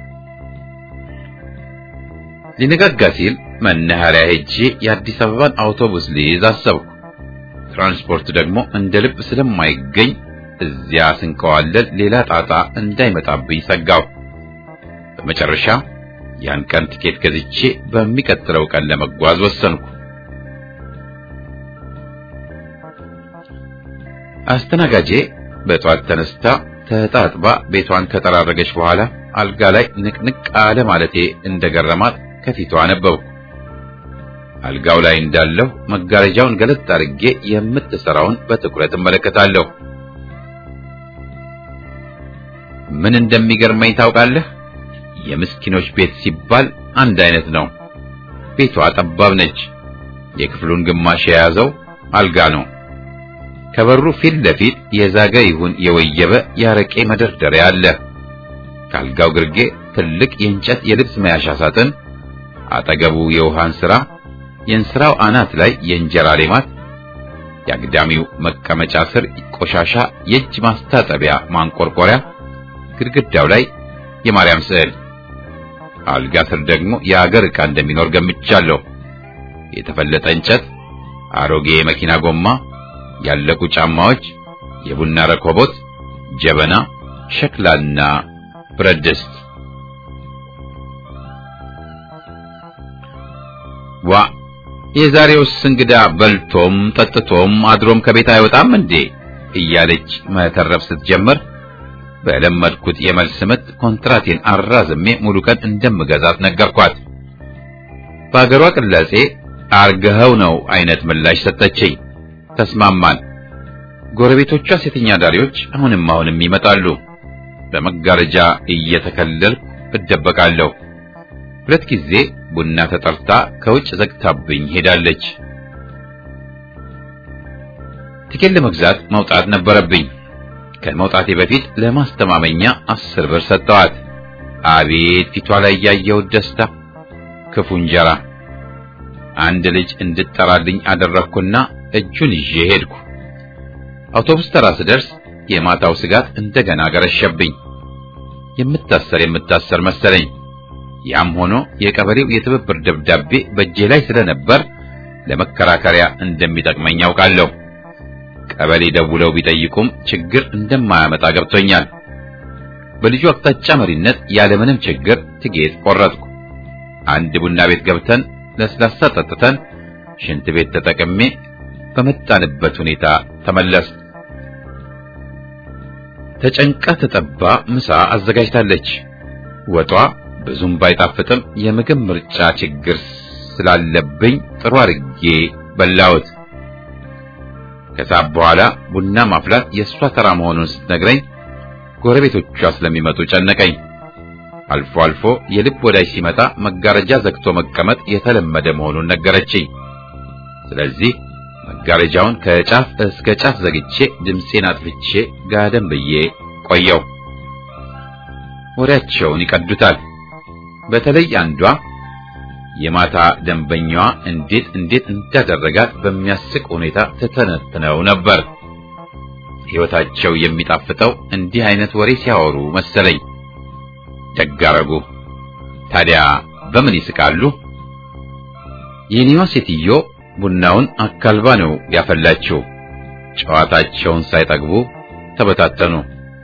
ሊነጋጋ ሲል መናኸሪያ ሄጄ የአዲስ አበባን አውቶቡስ ልይዝ አሰብኩ። ትራንስፖርት ደግሞ እንደ ልብ ስለማይገኝ እዚያ ስንከዋለል ሌላ ጣጣ እንዳይመጣብኝ ሰጋው። በመጨረሻ ያን ቀን ትኬት ገዝቼ በሚቀጥለው ቀን ለመጓዝ ወሰንኩ። አስተናጋጄ በጠዋት ተነስታ ተጣጥባ ቤቷን ከጠራረገች በኋላ አልጋ ላይ ንቅንቅ አለ ማለቴ እንደገረማት ከፊቷ አነበብኩ። አልጋው ላይ እንዳለሁ መጋረጃውን ገለጥ አድርጌ የምትሰራውን በትኩረት እመለከታለሁ። ምን እንደሚገርመኝ ታውቃለህ? የምስኪኖች ቤት ሲባል አንድ አይነት ነው። ቤቷ ጠባብ ነች። የክፍሉን ግማሽ የያዘው አልጋ ነው። ከበሩ ፊት ለፊት የዛገ ይሁን የወየበ ያረቄ መደርደሪያ አለ። ከአልጋው ግርጌ ትልቅ የእንጨት የልብስ መያዣ ሳጥን፣ አጠገቡ የውሃ እንስራ፣ የእንስራው አናት ላይ የእንጀራ ሌማት፣ የአግዳሚው መቀመጫ ስር ቆሻሻ የእጅ ማስታጠቢያ ማንቆርቆሪያ፣ ግድግዳው ላይ የማርያም ስዕል። አልጋ ስር ደግሞ የአገር ዕቃ እንደሚኖር ገምቻለሁ። የተፈለጠ እንጨት፣ አሮጌ የመኪና ጎማ፣ ያለቁ ጫማዎች፣ የቡና ረኮቦት፣ ጀበና፣ ሸክላና ብረት ድስት። ዋ የዛሬውስ እንግዳ በልቶም ጠጥቶም አድሮም ከቤት አይወጣም እንዴ እያለች መተረፍ ስትጀምር በለመድኩት የመልስ ምት ኮንትራቴን አራዝሜ ሙሉ ቀን እንደምገዛት ነገርኳት። በአገሯ ቅላጼ አርገኸው ነው አይነት ምላሽ ሰጠችኝ። ተስማማን። ጎረቤቶቿ ሴተኛ ዳሪዎች አሁንም አሁንም ይመጣሉ። በመጋረጃ እየተከለልኩ እደበቃለሁ። ሁለት ጊዜ ቡና ተጠርታ ከውጭ ዘግታብኝ ሄዳለች። ትኬት ለመግዛት መውጣት ነበረብኝ። ከመውጣቴ በፊት ለማስተማመኛ አስር ብር ሰጠዋት። አቤት ፊቷ ላይ ያየሁት ደስታ! ክፉ እንጀራ! አንድ ልጅ እንድጠራልኝ አደረግኩና እጁን ይዤ ሄድኩ። አውቶቡስ ተራ ስደርስ የማታው ስጋት እንደገና ገረሸብኝ። የምታሰር የምታሰር መሰለኝ። ያም ሆኖ የቀበሌው የትብብር ደብዳቤ በእጄ ላይ ስለነበር ለመከራከሪያ እንደሚጠቅመኝ ያውቃለሁ። ቀበሌ ደውለው ቢጠይቁም ችግር እንደማያመጣ ገብቶኛል። በልጁ አቅጣጫ መሪነት ያለምንም ችግር ትኬት ቆረጥኩ። አንድ ቡና ቤት ገብተን ለስላሳ ጠጥተን ሽንት ቤት ተጠቅሜ በመጣንበት ሁኔታ ተመለስ። ተጨንቃ ተጠባ ምሳ አዘጋጅታለች። ወጧ ብዙም ባይጣፍጥም የምግብ ምርጫ ችግር ስላለብኝ ጥሩ አድርጌ በላሁት። ከሰዓት በኋላ ቡና ማፍላት የእሷ ተራ መሆኑን ስትነግረኝ ጎረቤቶቿ ስለሚመጡ ጨነቀኝ። አልፎ አልፎ የልብ ወዳጅ ሲመጣ መጋረጃ ዘግቶ መቀመጥ የተለመደ መሆኑን ነገረችኝ። ስለዚህ መጋረጃውን ከጫፍ እስከ ጫፍ ዘግቼ ድምፄን አጥፍቼ ጋደም ብዬ ቆየው። ወሬያቸውን ይቀዱታል። በተለይ አንዷ የማታ ደንበኛዋ እንዴት እንዴት እንዳደረጋት በሚያስቅ ሁኔታ ተተነትነው ነበር። ሕይወታቸው የሚጣፍጠው እንዲህ አይነት ወሬ ሲያወሩ መሰለኝ። ደግ አደረጉ። ታዲያ በምን ይስቃሉ? የኔዋ ሴትዮ ቡናውን አካልባ ነው ያፈላችው። ጨዋታቸውን ሳይጠግቡ ተበታተኑ።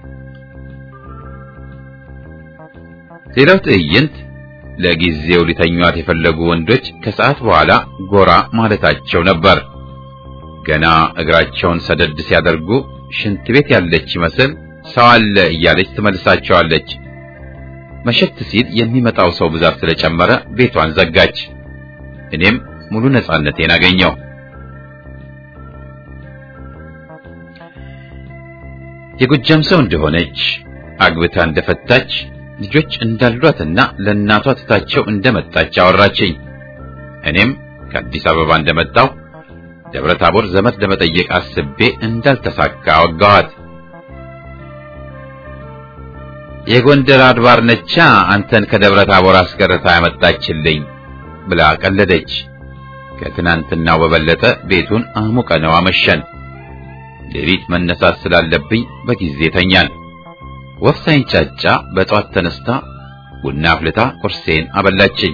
ሌላው ትዕይንት ለጊዜው ሊተኟት የፈለጉ ወንዶች ከሰዓት በኋላ ጎራ ማለታቸው ነበር። ገና እግራቸውን ሰደድ ሲያደርጉ ሽንት ቤት ያለች ይመስል ሰው አለ እያለች ትመልሳቸዋለች። መሸት ሲል የሚመጣው ሰው ብዛት ስለጨመረ ቤቷን ዘጋች። እኔም ሙሉ ነፃነቴን አገኘው። የጎጃም ሰው እንደሆነች አግብታ እንደፈታች ልጆች እንዳሏትና ለእናቷ ትታቸው እንደመጣች አወራችኝ። እኔም ከአዲስ አበባ እንደመጣው ደብረ ታቦር ዘመድ ለመጠየቅ አስቤ እንዳልተሳካ አወጋኋት። የጎንደር አድባር ነቻ አንተን ከደብረ ታቦር አስቀርታ ያመጣችልኝ ብላ ቀለደች። ከትናንትናው በበለጠ ቤቱን አሙቀነው አመሸን። ሌሊት መነሳት ስላለብኝ በጊዜ ተኛን። ወፍ ሳይንጫጫ በጠዋት ተነስታ ቡና አፍልታ ቁርሴን አበላችኝ።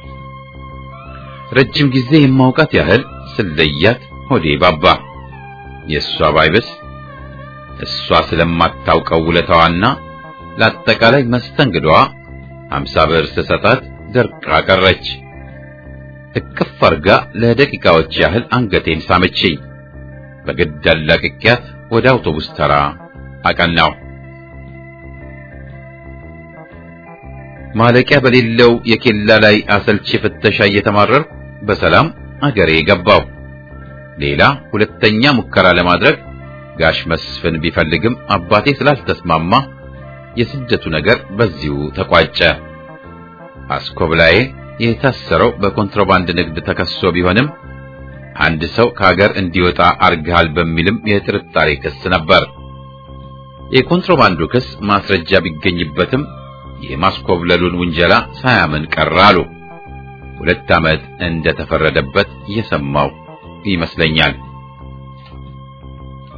ረጅም ጊዜ የማውቃት ያህል ስለያት ሆዴ ባባ። የእሷ ባይብስ እሷ ስለማታውቀው ውለታዋና ለአጠቃላይ መስተንግዶዋ አምሳ ብር ስሰጣት ደርቃ ቀረች። እቅፍ አርጋ ለደቂቃዎች ያህል አንገቴን ሳመችኝ። በግድ አላቅቄያት ወደ አውቶቡስ ተራ አቀናው። ማለቂያ በሌለው የኬላ ላይ አሰልቺ ፍተሻ እየተማረርኩ በሰላም አገሬ ገባው። ሌላ ሁለተኛ ሙከራ ለማድረግ ጋሽ መስፍን ቢፈልግም አባቴ ስላልተስማማ የስደቱ ነገር በዚሁ ተቋጨ። አስኮብላዬ የታሰረው በኮንትሮባንድ ንግድ ተከሶ ቢሆንም አንድ ሰው ከሀገር እንዲወጣ አርግሃል በሚልም የጥርጣሬ ክስ ነበር። የኮንትሮባንዱ ክስ ማስረጃ ቢገኝበትም የማስኮብለሉን ውንጀላ ሳያምን ቀረ አሉ። ሁለት ዓመት እንደተፈረደበት እየሰማው ይመስለኛል።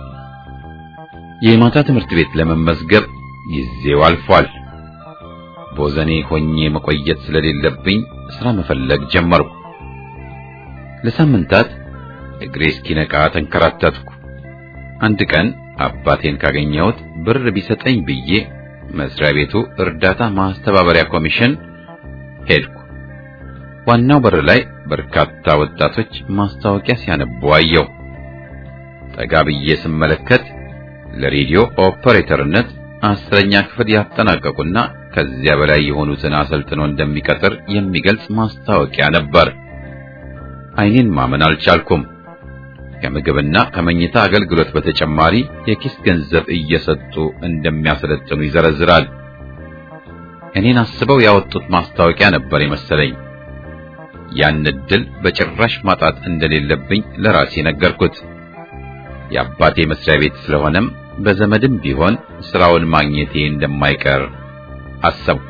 የማታ ትምህርት ቤት ለመመዝገብ ጊዜው አልፏል። ቦዘኔ ሆኜ መቆየት ስለሌለብኝ ስራ መፈለግ ጀመርኩ። ለሳምንታት እግሬ እስኪነቃ ተንከራተትኩ። አንድ ቀን አባቴን ካገኘሁት ብር ቢሰጠኝ ብዬ መስሪያ ቤቱ እርዳታ ማስተባበሪያ ኮሚሽን ሄድኩ። ዋናው በር ላይ በርካታ ወጣቶች ማስታወቂያ ሲያነቡ አየሁ። ጠጋ ብዬ ስመለከት ለሬዲዮ ኦፐሬተርነት አስረኛ ክፍል ያጠናቀቁና ከዚያ በላይ የሆኑትን አሰልጥኖ እንደሚቀጥር የሚገልጽ ማስታወቂያ ነበር። ዓይኔን ማመን አልቻልኩም። ከምግብና ከመኝታ አገልግሎት በተጨማሪ የኪስ ገንዘብ እየሰጡ እንደሚያሰለጥኑ ይዘረዝራል። እኔን አስበው ያወጡት ማስታወቂያ ነበር የመሰለኝ። ያን ዕድል በጭራሽ ማጣት እንደሌለብኝ ለራሴ ነገርኩት። የአባቴ መስሪያ ቤት ስለሆነም በዘመድም ቢሆን ስራውን ማግኘቴ እንደማይቀር አሰብኩ።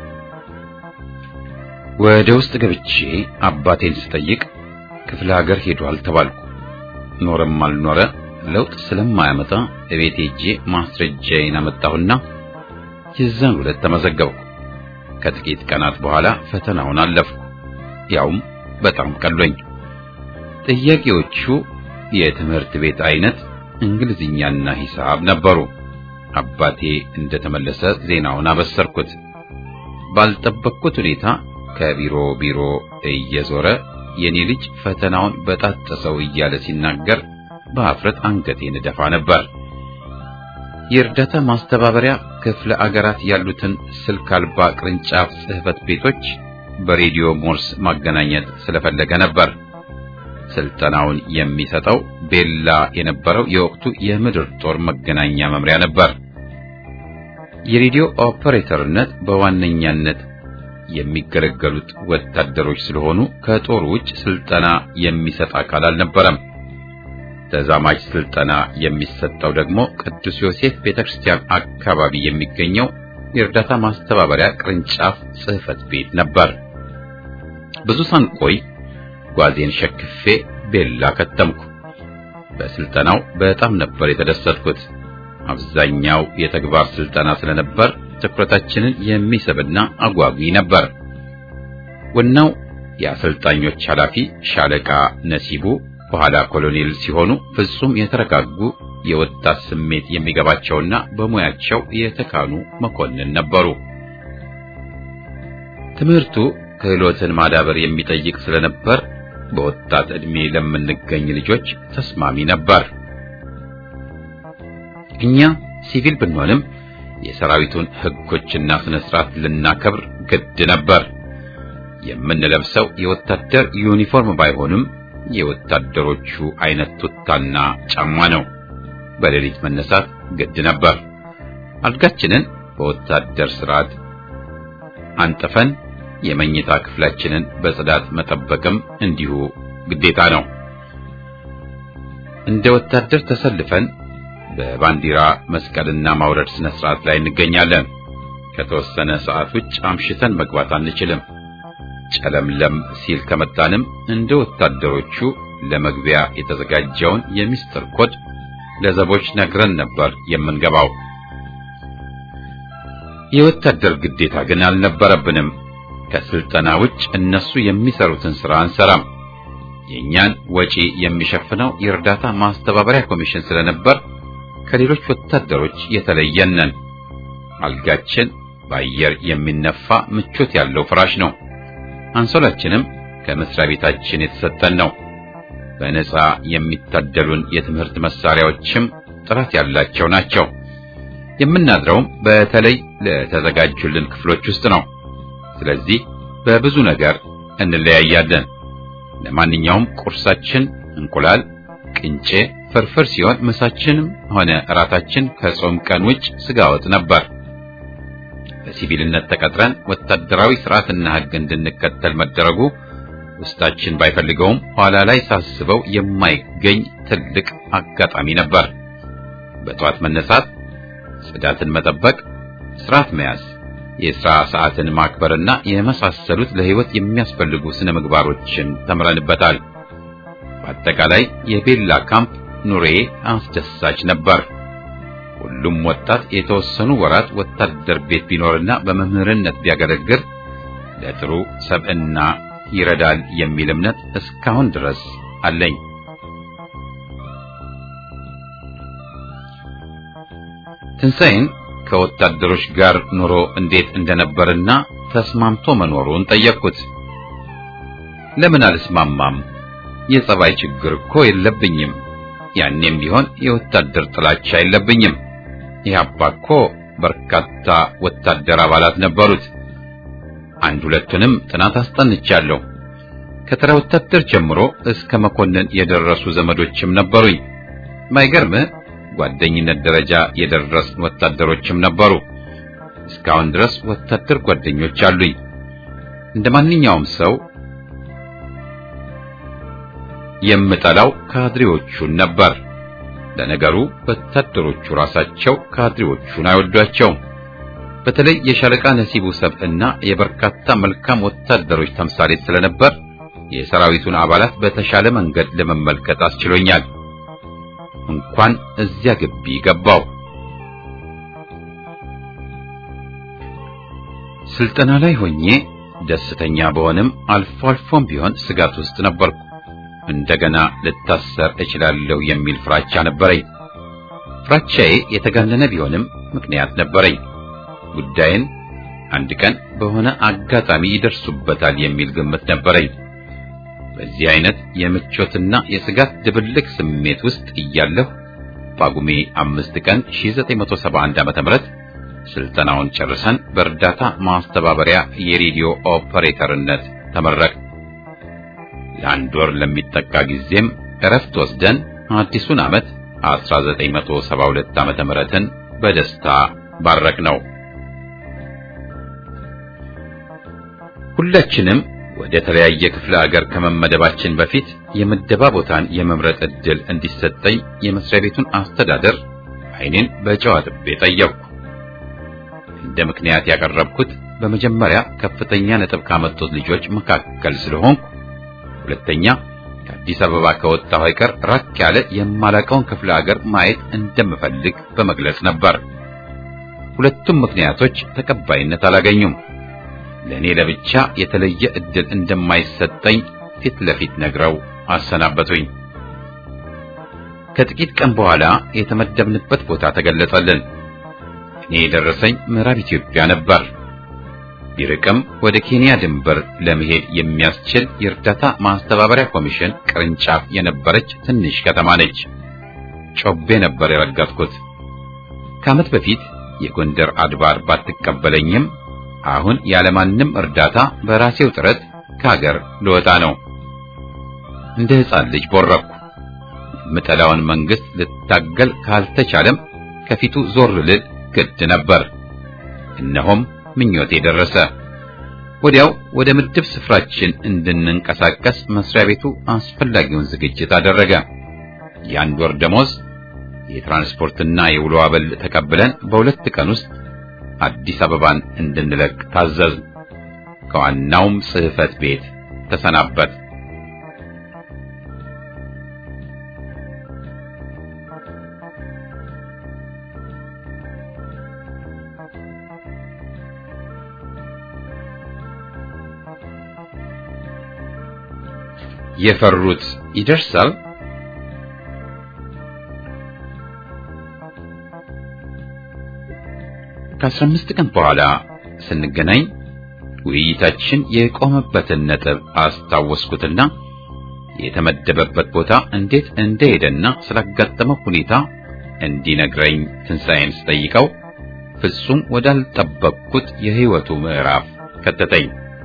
ወደ ውስጥ ገብቼ አባቴን ስጠይቅ ክፍለ ሀገር ሄዷል ተባልኩ። ኖረም አልኖረ ለውጥ ስለማያመጣ እቤት ሄጄ ማስረጃዬን አመጣሁና የዛን ዕለት ተመዘገብኩ። ከጥቂት ቀናት በኋላ ፈተናውን አለፍኩ። ያውም በጣም ቀሎኝ። ጥያቄዎቹ የትምህርት ቤት አይነት እንግሊዝኛና ሂሳብ ነበሩ። አባቴ እንደተመለሰ ዜናውን አበሰርኩት። ባልጠበቅኩት ሁኔታ ከቢሮ ቢሮ እየዞረ የኔ ልጅ ፈተናውን በጣጠሰው እያለ ሲናገር በአፍረት አንገቴን እደፋ ነበር። የእርዳታ ማስተባበሪያ ክፍለ አገራት ያሉትን ስልክ አልባ ቅርንጫፍ ጽሕፈት ቤቶች በሬዲዮ ሞርስ ማገናኘት ስለፈለገ ነበር። ስልጠናውን የሚሰጠው ቤላ የነበረው የወቅቱ የምድር ጦር መገናኛ መምሪያ ነበር። የሬዲዮ ኦፐሬተርነት በዋነኛነት የሚገለገሉት ወታደሮች ስለሆኑ ከጦር ውጭ ስልጠና የሚሰጥ አካል አልነበረም። ተዛማጅ ስልጠና የሚሰጠው ደግሞ ቅዱስ ዮሴፍ ቤተክርስቲያን አካባቢ የሚገኘው የእርዳታ ማስተባበሪያ ቅርንጫፍ ጽሕፈት ቤት ነበር። ብዙ ሳንቆይ ጓዜን ሸክፌ ቤላ ከተምኩ። በስልጠናው በጣም ነበር የተደሰትኩት። አብዛኛው የተግባር ስልጠና ስለነበር ትኩረታችንን የሚስብና አጓጊ ነበር። ዋናው የአሰልጣኞች ኃላፊ ሻለቃ ነሲቡ በኋላ ኮሎኔል ሲሆኑ ፍጹም የተረጋጉ የወጣት ስሜት የሚገባቸውና በሙያቸው የተካኑ መኮንን ነበሩ። ትምህርቱ ክህሎትን ማዳበር የሚጠይቅ ስለነበር በወጣት ዕድሜ ለምንገኝ ልጆች ተስማሚ ነበር። እኛ ሲቪል ብንሆንም የሰራዊቱን ሕጎችና ስነ ስርዓት ልናከብር ግድ ነበር። የምንለብሰው የወታደር ዩኒፎርም ባይሆንም የወታደሮቹ አይነት ቱታና ጫማ ነው። በሌሊት መነሳት ግድ ነበር። አልጋችንን በወታደር ስርዓት አንጥፈን የመኝታ ክፍላችንን በጽዳት መጠበቅም እንዲሁ ግዴታ ነው። እንደ ወታደር ተሰልፈን በባንዲራ መስቀልና ማውረድ ስነ ስርዓት ላይ እንገኛለን። ከተወሰነ ሰዓት ውጭ አምሽተን መግባት አንችልም። ጨለምለም ሲል ከመጣንም እንደ ወታደሮቹ ለመግቢያ የተዘጋጀውን የሚስጥር ኮድ ለዘቦች ነግረን ነበር የምንገባው። የወታደር ግዴታ ግን አልነበረብንም። ከስልጠና ውጭ እነሱ የሚሰሩትን ስራ አንሰራም። የእኛን ወጪ የሚሸፍነው የእርዳታ ማስተባበሪያ ኮሚሽን ስለነበር ከሌሎች ወታደሮች የተለየን ነን። አልጋችን በአየር የሚነፋ ምቾት ያለው ፍራሽ ነው። አንሶላችንም ከመስሪያ ቤታችን የተሰጠን ነው። በነፃ የሚታደሉን የትምህርት መሳሪያዎችም ጥራት ያላቸው ናቸው። የምናድረውም በተለይ ለተዘጋጁልን ክፍሎች ውስጥ ነው። ስለዚህ በብዙ ነገር እንለያያለን። ለማንኛውም ቁርሳችን እንቁላል፣ ቅንጬ፣ ፍርፍር ሲሆን ምሳችንም ሆነ እራታችን ከጾም ቀን ውጭ ስጋ ወጥ ነበር። በሲቪልነት ተቀጥረን ወታደራዊ ስርዓትና ሕግ እንድንከተል መደረጉ ውስጣችን ባይፈልገውም ኋላ ላይ ሳስበው የማይገኝ ትልቅ አጋጣሚ ነበር። በጠዋት መነሳት፣ ጽዳትን መጠበቅ፣ ስርዓት መያዝ፣ የሥራ ሰዓትን ማክበርና የመሳሰሉት ለሕይወት የሚያስፈልጉ ስነ ምግባሮችን ተምረንበታል። በአጠቃላይ የቤላ ካምፕ ኑሬ አስደሳች ነበር። ሁሉም ወጣት የተወሰኑ ወራት ወታደር ቤት ቢኖርና በመምህርነት ቢያገለግል ለጥሩ ሰብዕና ይረዳል የሚል እምነት እስካሁን ድረስ አለኝ። ትንሣኤን ከወታደሮች ጋር ኑሮ እንዴት እንደነበርና ተስማምቶ መኖሩን ጠየቅኩት። ለምን አልስማማም? የጸባይ ችግር እኮ የለብኝም። ያኔም ቢሆን የወታደር ጥላቻ የለብኝም። ኢህአፓ እኮ በርካታ ወታደር አባላት ነበሩት። አንድ ሁለቱንም ጥናት አስጠንቻለሁ። ከተራ ወታደር ጀምሮ እስከ መኮንን የደረሱ ዘመዶችም ነበሩኝ። ባይገርምህ ጓደኝነት ደረጃ የደረስን ወታደሮችም ነበሩ። እስካሁን ድረስ ወታደር ጓደኞች አሉኝ። እንደ ማንኛውም ሰው የምጠላው ካድሬዎቹን ነበር። ለነገሩ ወታደሮቹ ራሳቸው ካድሬዎቹን አይወዷቸውም። በተለይ የሻለቃ ነሲቡ ሰብዕና የበርካታ መልካም ወታደሮች ተምሳሌት ስለነበር የሰራዊቱን አባላት በተሻለ መንገድ ለመመልከት አስችሎኛል። እንኳን እዚያ ግቢ ገባው። ስልጠና ላይ ሆኜ ደስተኛ በሆንም አልፎ አልፎም ቢሆን ስጋት ውስጥ ነበርኩ። እንደገና ልታሰር እችላለሁ የሚል ፍራቻ ነበረኝ። ፍራቻዬ የተጋነነ ቢሆንም ምክንያት ነበረኝ። ጉዳይን አንድ ቀን በሆነ አጋጣሚ ይደርሱበታል የሚል ግምት ነበረኝ። በዚህ አይነት የምቾትና የስጋት ድብልቅ ስሜት ውስጥ እያለሁ ጳጉሜ አምስት ቀን 1971 ዓ.ም ስልጠናውን ጨርሰን በእርዳታ ማስተባበሪያ የሬዲዮ ኦፐሬተርነት ተመረቅ። ለአንድ ወር ለሚጠጋ ጊዜም እረፍት ወስደን አዲሱን ዓመት 1972 ዓመተ ምህረትን በደስታ ባረክ ነው። ሁላችንም ወደ ተለያየ ክፍለ ሀገር ከመመደባችን በፊት የምደባ ቦታን የመምረጥ ዕድል እንዲሰጠኝ የመስሪያ ቤቱን አስተዳደር ዓይኔን በጨው አጥቤ ጠየቅኩ። እንደ ምክንያት ያቀረብኩት በመጀመሪያ ከፍተኛ ነጥብ ካመጡት ልጆች መካከል ስለሆንኩ፣ ሁለተኛ ከአዲስ አበባ ከወጣሁ አይቀር ራቅ ያለ የማላቀውን ክፍለ ሀገር ማየት እንደምፈልግ በመግለጽ ነበር። ሁለቱም ምክንያቶች ተቀባይነት አላገኙም። ለእኔ ለብቻ የተለየ ዕድል እንደማይሰጠኝ ፊት ለፊት ነግረው አሰናበቱኝ። ከጥቂት ቀን በኋላ የተመደብንበት ቦታ ተገለጸልን። እኔ የደረሰኝ ምዕራብ ኢትዮጵያ ነበር። ቢርቅም ወደ ኬንያ ድንበር ለመሄድ የሚያስችል የእርዳታ ማስተባበሪያ ኮሚሽን ቅርንጫፍ የነበረች ትንሽ ከተማ ነች። ጮቤ ነበር የረገጥኩት። ከዓመት በፊት የጎንደር አድባር ባትቀበለኝም አሁን ያለማንም እርዳታ በራሴው ጥረት ከሀገር ልወጣ ነው። እንደ ሕፃን ልጅ ቦረኩ። የምጠላውን መንግስት ልታገል ካልተቻለም ከፊቱ ዞር ልል ግድ ነበር። እነሆም ምኞቴ ደረሰ። ወዲያው ወደ ምድብ ስፍራችን እንድንንቀሳቀስ መስሪያ ቤቱ አስፈላጊውን ዝግጅት አደረገ። የአንድ ወር ደሞዝ፣ የትራንስፖርትና የውሎ አበል ተቀብለን በሁለት ቀን ውስጥ አዲስ አበባን እንድንለቅ ታዘዝ። ከዋናውም ጽሕፈት ቤት ተሰናበት። የፈሩት ይደርሳል። ከአስራ አምስት ቀን በኋላ ስንገናኝ ውይይታችን የቆመበትን ነጥብ አስታወስኩትና የተመደበበት ቦታ እንዴት እንደሄደና ስላጋጠመው ሁኔታ እንዲነግረኝ ትንሣኤን ስጠይቀው ፍጹም ወዳልጠበቅኩት የሕይወቱ ምዕራፍ ከተተኝ።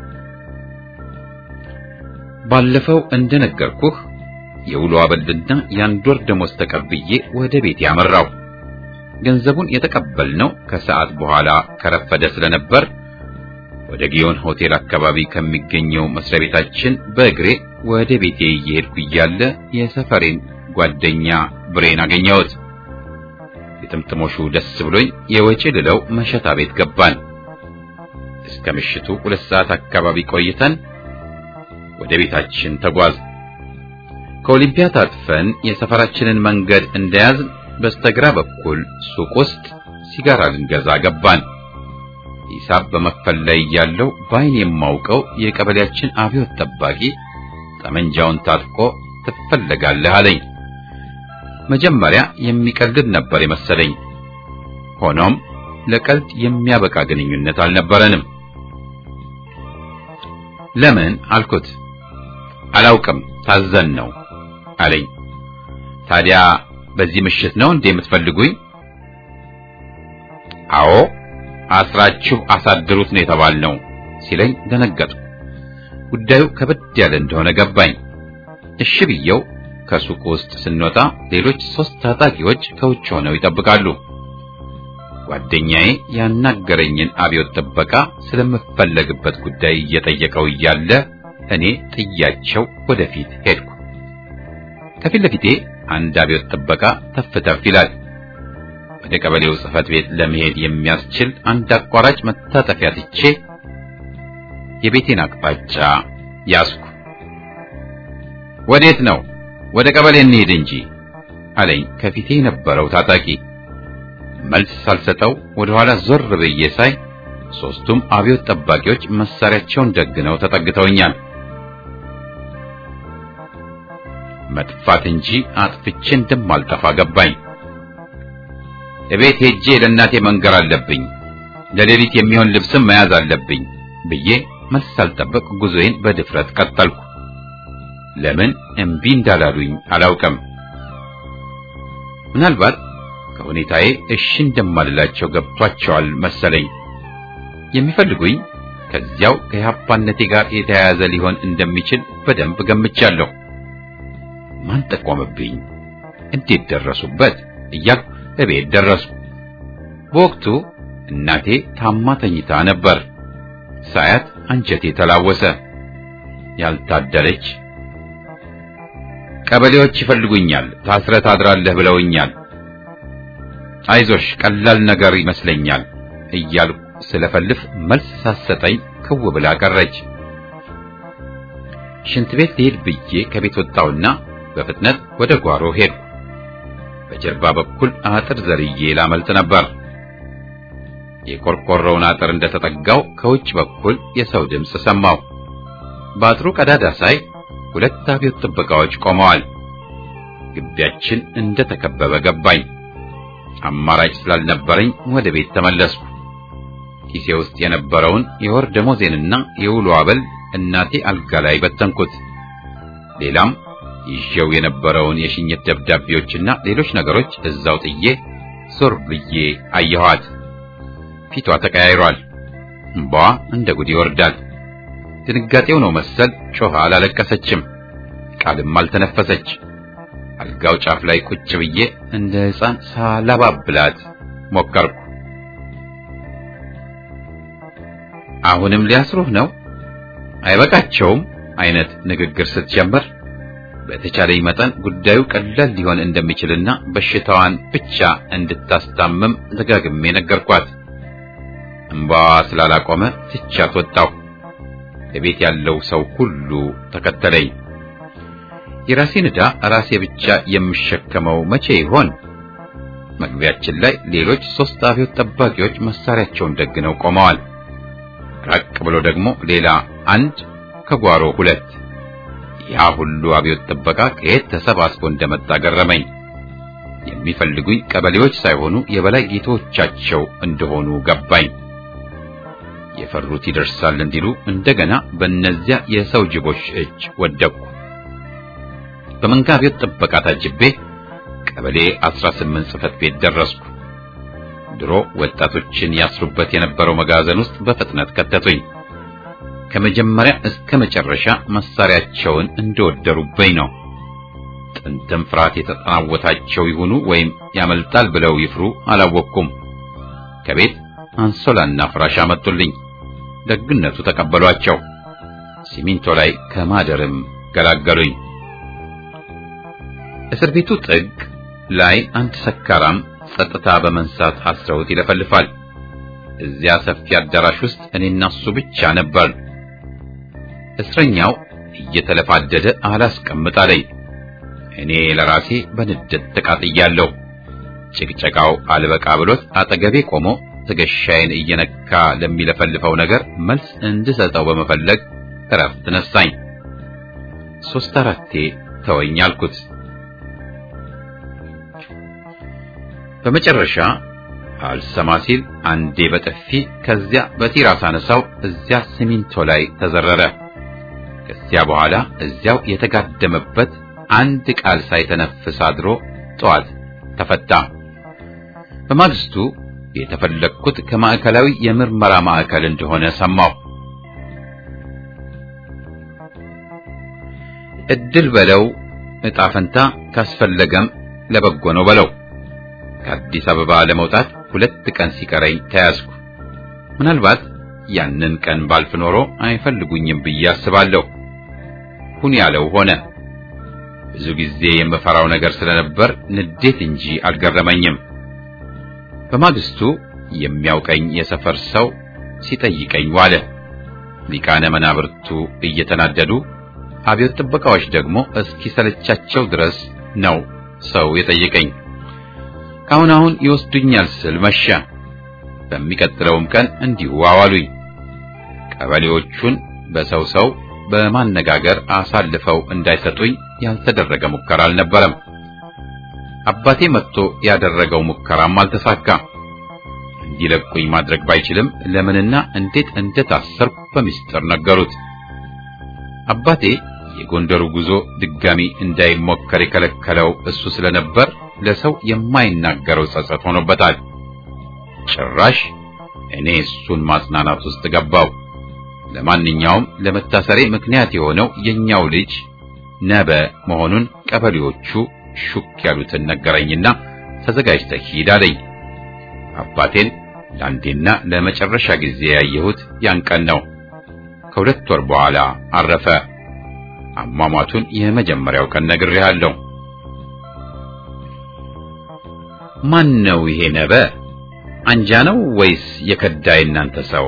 ባለፈው እንደነገርኩህ የውሎ አበልና የአንድ ወር ደሞዝ ተቀብዬ ወደ ቤት ያመራው። ገንዘቡን የተቀበልነው ከሰዓት በኋላ ከረፈደ ስለነበር ወደ ጊዮን ሆቴል አካባቢ ከሚገኘው መስሪያ ቤታችን በእግሬ ወደ ቤቴ እየሄድኩ እያለ የሰፈሬን ጓደኛ ብሬን አገኘሁት። የጥምጥሞሹ ደስ ብሎኝ የወጪ ልለው መሸታ ቤት ገባን። እስከ ምሽቱ ሁለት ሰዓት አካባቢ ቆይተን ወደ ቤታችን ተጓዝ። ከኦሊምፒያ ታጥፈን የሰፈራችንን መንገድ እንደያዝን በስተግራ በኩል ሱቅ ውስጥ ሲጋራ ልንገዛ ገባን። ሂሳብ በመክፈል ላይ ያለው በዓይን የማውቀው የቀበሌያችን አብዮት ጠባቂ ጠመንጃውን ታጥቆ ትፈለጋለህ አለኝ። መጀመሪያ የሚቀልድ ነበር የመሰለኝ። ሆኖም ለቀልድ የሚያበቃ ግንኙነት አልነበረንም። ለምን አልኩት። አላውቅም ታዘን ነው አለኝ። ታዲያ በዚህ ምሽት ነው እንዴ የምትፈልጉኝ? አዎ አስራችሁ አሳድሩት ነው የተባልነው ሲለኝ ደነገጥኩ። ጉዳዩ ከበድ ያለ እንደሆነ ገባኝ። እሺ ብየው ከሱቁ ውስጥ ስንወጣ ሌሎች ሶስት ታጣቂዎች ከውጭ ሆነው ይጠብቃሉ። ጓደኛዬ ያናገረኝን አብዮት ጥበቃ ስለምፈለግበት ጉዳይ እየጠየቀው እያለ እኔ ጥያቸው ወደፊት ሄድኩ። ከፊት ለፊቴ አንድ አብዮት ጥበቃ ተፍ ተፍ ይላል። ወደ ቀበሌው ጽሕፈት ቤት ለመሄድ የሚያስችል አንድ አቋራጭ መታጠፊያ ትቼ የቤቴን አቅጣጫ ያዝኩ። ወዴት ነው? ወደ ቀበሌ እንሄድ እንጂ አለኝ ከፊቴ የነበረው ታጣቂ። መልስ ሳልሰጠው ወደ ኋላ ዞር ብዬ ሳይ ሶስቱም አብዮት ጠባቂዎች መሳሪያቸውን ደግነው ተጠግተውኛል። መጥፋት እንጂ አጥፍቼ እንደማልጠፋ ገባኝ። እቤት ሄጄ ለእናቴ መንገር አለብኝ፣ ለሌሊት የሚሆን ልብስም መያዝ አለብኝ ብዬ መልስ ሳልጠብቅ ጉዞዬን በድፍረት ቀጠልኩ። ለምን እምቢ እንዳላሉኝ አላውቅም። ምናልባት ከሁኔታዬ እሺ እንደማልላቸው ገብቷቸዋል መሰለኝ። የሚፈልጉኝ ከዚያው ከኢህአፓነቴ ጋር የተያያዘ ሊሆን እንደሚችል በደንብ ገምቻለሁ። ማን ጠቆምብኝ? እንዴት ደረሱበት? እያልኩ እቤት ደረስኩ። በወቅቱ እናቴ ታማ ተኝታ ነበር። ሳያት አንጀቴ ተላወሰ። ያልታደለች ቀበሌዎች ይፈልጉኛል፣ ታስረህ ታድራለህ ብለውኛል። አይዞሽ ቀላል ነገር ይመስለኛል እያልኩ ስለፈልፍ መልስ ሳሰጠኝ ክው ብላ ቀረች። ሽንት ቤት ልሄድ ብዬ ከቤት ወጣውና በፍጥነት ወደ ጓሮ ሄድኩ። በጀርባ በኩል አጥር ዘርዬ ላመልጥ ነበር። የቆርቆሮውን አጥር እንደተጠጋው ከውጭ በኩል የሰው ድምፅ ሰማሁ። በአጥሩ ቀዳዳ ሳይ ሁለት አብዮት ጥበቃዎች ቆመዋል። ግቢያችን እንደተከበበ ገባኝ። አማራጭ ስላልነበረኝ ወደ ቤት ተመለስኩ። ኪሴ ውስጥ የነበረውን የወር ደሞዜንና የውሎ አበል እናቴ አልጋ ላይ በተንኩት። ሌላም ይዤው የነበረውን የሽኝት ደብዳቤዎችና ሌሎች ነገሮች እዛው ጥዬ ዞር ብዬ አየኋት። ፊቷ ተቀያይሯል። እምባዋ እንደ ጉድ ይወርዳል። ድንጋጤው ነው መሰል ጮኻ አላለቀሰችም፣ ቃልም አልተነፈሰች። አልጋው ጫፍ ላይ ቁጭ ብዬ እንደ ሕፃን ሳላባብላት ሞከርኩ። አሁንም ሊያስሩህ ነው አይበቃቸውም አይነት ንግግር ስትጀምር በተቻለኝ መጠን ጉዳዩ ቀላል ሊሆን እንደሚችልና በሽታዋን ብቻ እንድታስታምም ደጋግሜ ነገርኳት። እምባዋ ስላላቆመ ትቻት ወጣሁ። ቤት ያለው ሰው ሁሉ ተከተለኝ። የራሴን ዕዳ ራሴ ብቻ የምሸከመው መቼ ይሆን? መግቢያችን ላይ ሌሎች ሶስት አብዮት ጠባቂዎች መሳሪያቸውን ደግነው ቆመዋል። ራቅ ብሎ ደግሞ ሌላ አንድ፣ ከጓሮ ሁለት። ያ ሁሉ አብዮት ጥበቃ ከየት ተሰባስቦ እንደመጣ ገረመኝ። የሚፈልጉኝ ቀበሌዎች ሳይሆኑ የበላይ ጌቶቻቸው እንደሆኑ ገባኝ። የፈሩት ይደርሳል እንዲሉ እንደገና በእነዚያ የሰው ጅቦች እጅ ወደቅኩ። በመንጋ አብዮት ጥበቃ ታጅቤ ቀበሌ 18 ጽሕፈት ቤት ደረስኩ። ድሮ ወጣቶችን ያስሩበት የነበረው መጋዘን ውስጥ በፍጥነት ከተቱኝ። ከመጀመሪያ እስከ መጨረሻ መሳሪያቸውን እንደወደሩበኝ ነው። ጥንትም ፍርሃት የተጠናወታቸው ይሁኑ ወይም ያመልጣል ብለው ይፍሩ አላወቅኩም። ከቤት አንሶላና ፍራሽ አመጡልኝ። ደግነቱ ተቀበሏቸው። ሲሚንቶ ላይ ከማደርም ገላገሉኝ። እስር ቤቱ ጥግ ላይ አንድ ሰካራም ጸጥታ በመንሳት አስረውት ይለፈልፋል። እዚያ ሰፊ አዳራሽ ውስጥ እኔና እሱ ብቻ ነበር። እስረኛው እየተለፋደደ አላስቀምጥ አለኝ። እኔ ለራሴ በንዴት ተቃጥያለሁ። ጭቅጨቃው አልበቃ ብሎት አጠገቤ ቆሞ ትከሻዬን እየነካ ለሚለፈልፈው ነገር መልስ እንድሰጠው በመፈለግ እረፍት ነሳኝ። ሶስት አራቴ ተወኝ አልኩት። በመጨረሻ አልሰማ ሲል አንዴ በጥፊ ከዚያ በቲራስ አነሳው። እዚያ ሲሚንቶ ላይ ተዘረረ። ከዚያ በኋላ እዚያው የተጋደመበት አንድ ቃል ሳይተነፍስ አድሮ ጠዋት ተፈታ። በማግስቱ የተፈለግኩት ከማዕከላዊ የምርመራ ማዕከል እንደሆነ ሰማሁ። እድል በለው ዕጣ ፈንታ ካስፈለገም ለበጎ ነው በለው። ከአዲስ አበባ ለመውጣት ሁለት ቀን ሲቀረኝ ተያዝኩ። ምናልባት ያንን ቀን ባልፍ ኖሮ አይፈልጉኝም ብዬ አስባለሁ። ሁን ያለው ሆነ። ብዙ ጊዜ የምፈራው ነገር ስለነበር ንዴት እንጂ አልገረመኝም። በማግስቱ የሚያውቀኝ የሰፈር ሰው ሲጠይቀኝ ዋለ። ሊቃነ መናብርቱ እየተናደዱ አብዮት ጥበቃዎች ደግሞ እስኪሰለቻቸው ድረስ ነው ሰው የጠየቀኝ። ካሁን አሁን ይወስዱኛል ስል መሻ። በሚቀጥለውም ቀን እንዲሁ አዋሉኝ። ቀበሌዎቹን በሰው ሰው በማነጋገር አሳልፈው እንዳይሰጡኝ ያልተደረገ ሙከራ አልነበረም። አባቴ መጥቶ ያደረገው ሙከራም አልተሳካ። እንዲለቁኝ ማድረግ ባይችልም ለምንና እንዴት እንደታሰርኩ በሚስጥር ነገሩት። አባቴ የጎንደሩ ጉዞ ድጋሚ እንዳይሞከር የከለከለው እሱ ስለነበር ለሰው የማይናገረው ጸጸት ሆኖበታል። ጭራሽ እኔ እሱን ማጽናናት ውስጥ ገባው። ለማንኛውም ለመታሰሬ ምክንያት የሆነው የኛው ልጅ ነበ መሆኑን ቀበሌዎቹ ሹክ ያሉትን ነገረኝና ተዘጋጅተህ ሂድ አለኝ። አባቴን ለአንዴና ለመጨረሻ ጊዜ ያየሁት ያን ቀን ነው። ከሁለት ወር በኋላ አረፈ። አሟሟቱን የመጀመሪያው ቀን ነግሬሃለሁ። ማን ነው ይሄ ነበ? አንጃ ነው ወይስ የከዳ የእናንተ ሰው?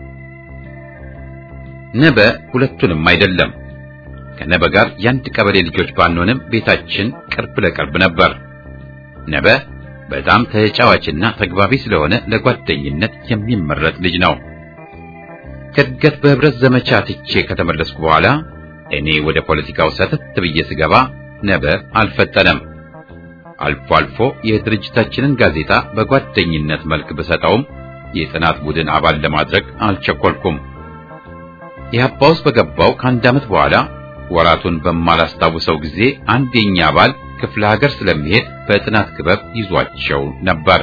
ነበ ሁለቱንም አይደለም። ከነበ ጋር የአንድ ቀበሌ ልጆች ባንሆንም ቤታችን ቅርብ ለቅርብ ነበር። ነበ በጣም ተጫዋችና ተግባቢ ስለሆነ ለጓደኝነት የሚመረጥ ልጅ ነው። ከእድገት በህብረት ዘመቻ ትቼ ከተመለስኩ በኋላ እኔ ወደ ፖለቲካው ሰተት ብዬ ስገባ ነበ አልፈጠነም። አልፎ አልፎ የድርጅታችንን ጋዜጣ በጓደኝነት መልክ ብሰጠውም የጥናት ቡድን አባል ለማድረግ አልቸኮልኩም። ኢህአፓ ውስጥ በገባው ከአንድ ዓመት በኋላ ወራቱን በማላስታውሰው ጊዜ አንድ የኛ አባል ክፍለ ሀገር ስለሚሄድ በጥናት ክበብ ይዟቸው ነበር።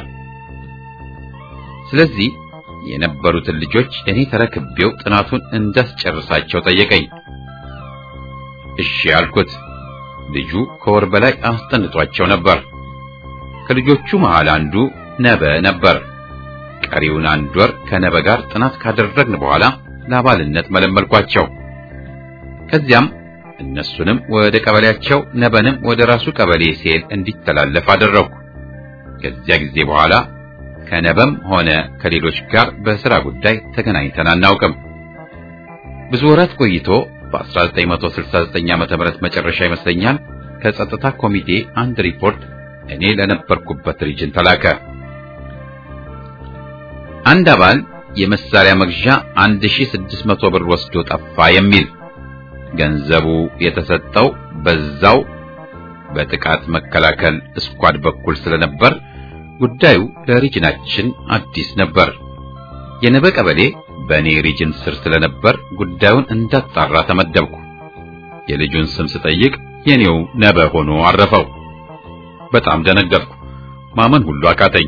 ስለዚህ የነበሩትን ልጆች እኔ ተረክቤው ጥናቱን እንዳስጨርሳቸው ጠየቀኝ። እሺ አልኩት። ልጁ ከወር በላይ አስጠንቷቸው ነበር። ከልጆቹ መሃል አንዱ ነበ ነበር። ቀሪውን አንድ ወር ከነበ ጋር ጥናት ካደረግን በኋላ ለአባልነት መለመልኳቸው። ከዚያም እነሱንም ወደ ቀበሌያቸው ነበንም ወደ ራሱ ቀበሌ ሲሄድ እንዲተላለፍ አደረግኩ። ከዚያ ጊዜ በኋላ ከነበም ሆነ ከሌሎች ጋር በሥራ ጉዳይ ተገናኝተን አናውቅም። ብዙ ወራት ቆይቶ በ1969 ዓመተ ምህረት መጨረሻ ይመስለኛል ከጸጥታ ኮሚቴ አንድ ሪፖርት እኔ ለነበርኩበት ሪጅን ተላከ። አንድ አባል የመሳሪያ መግዣ 1600 ብር ወስዶ ጠፋ የሚል ገንዘቡ የተሰጠው በዛው በጥቃት መከላከል ስኳድ በኩል ስለነበር ጉዳዩ ለሪጅናችን አዲስ ነበር። የነበ ቀበሌ በእኔ ሪጅን ስር ስለነበር ጉዳዩን እንዳጣራ ተመደብኩ። የልጁን ስም ስጠይቅ የኔው ነበ ሆኖ አረፈው። በጣም ደነገጥኩ። ማመን ሁሉ አቃተኝ።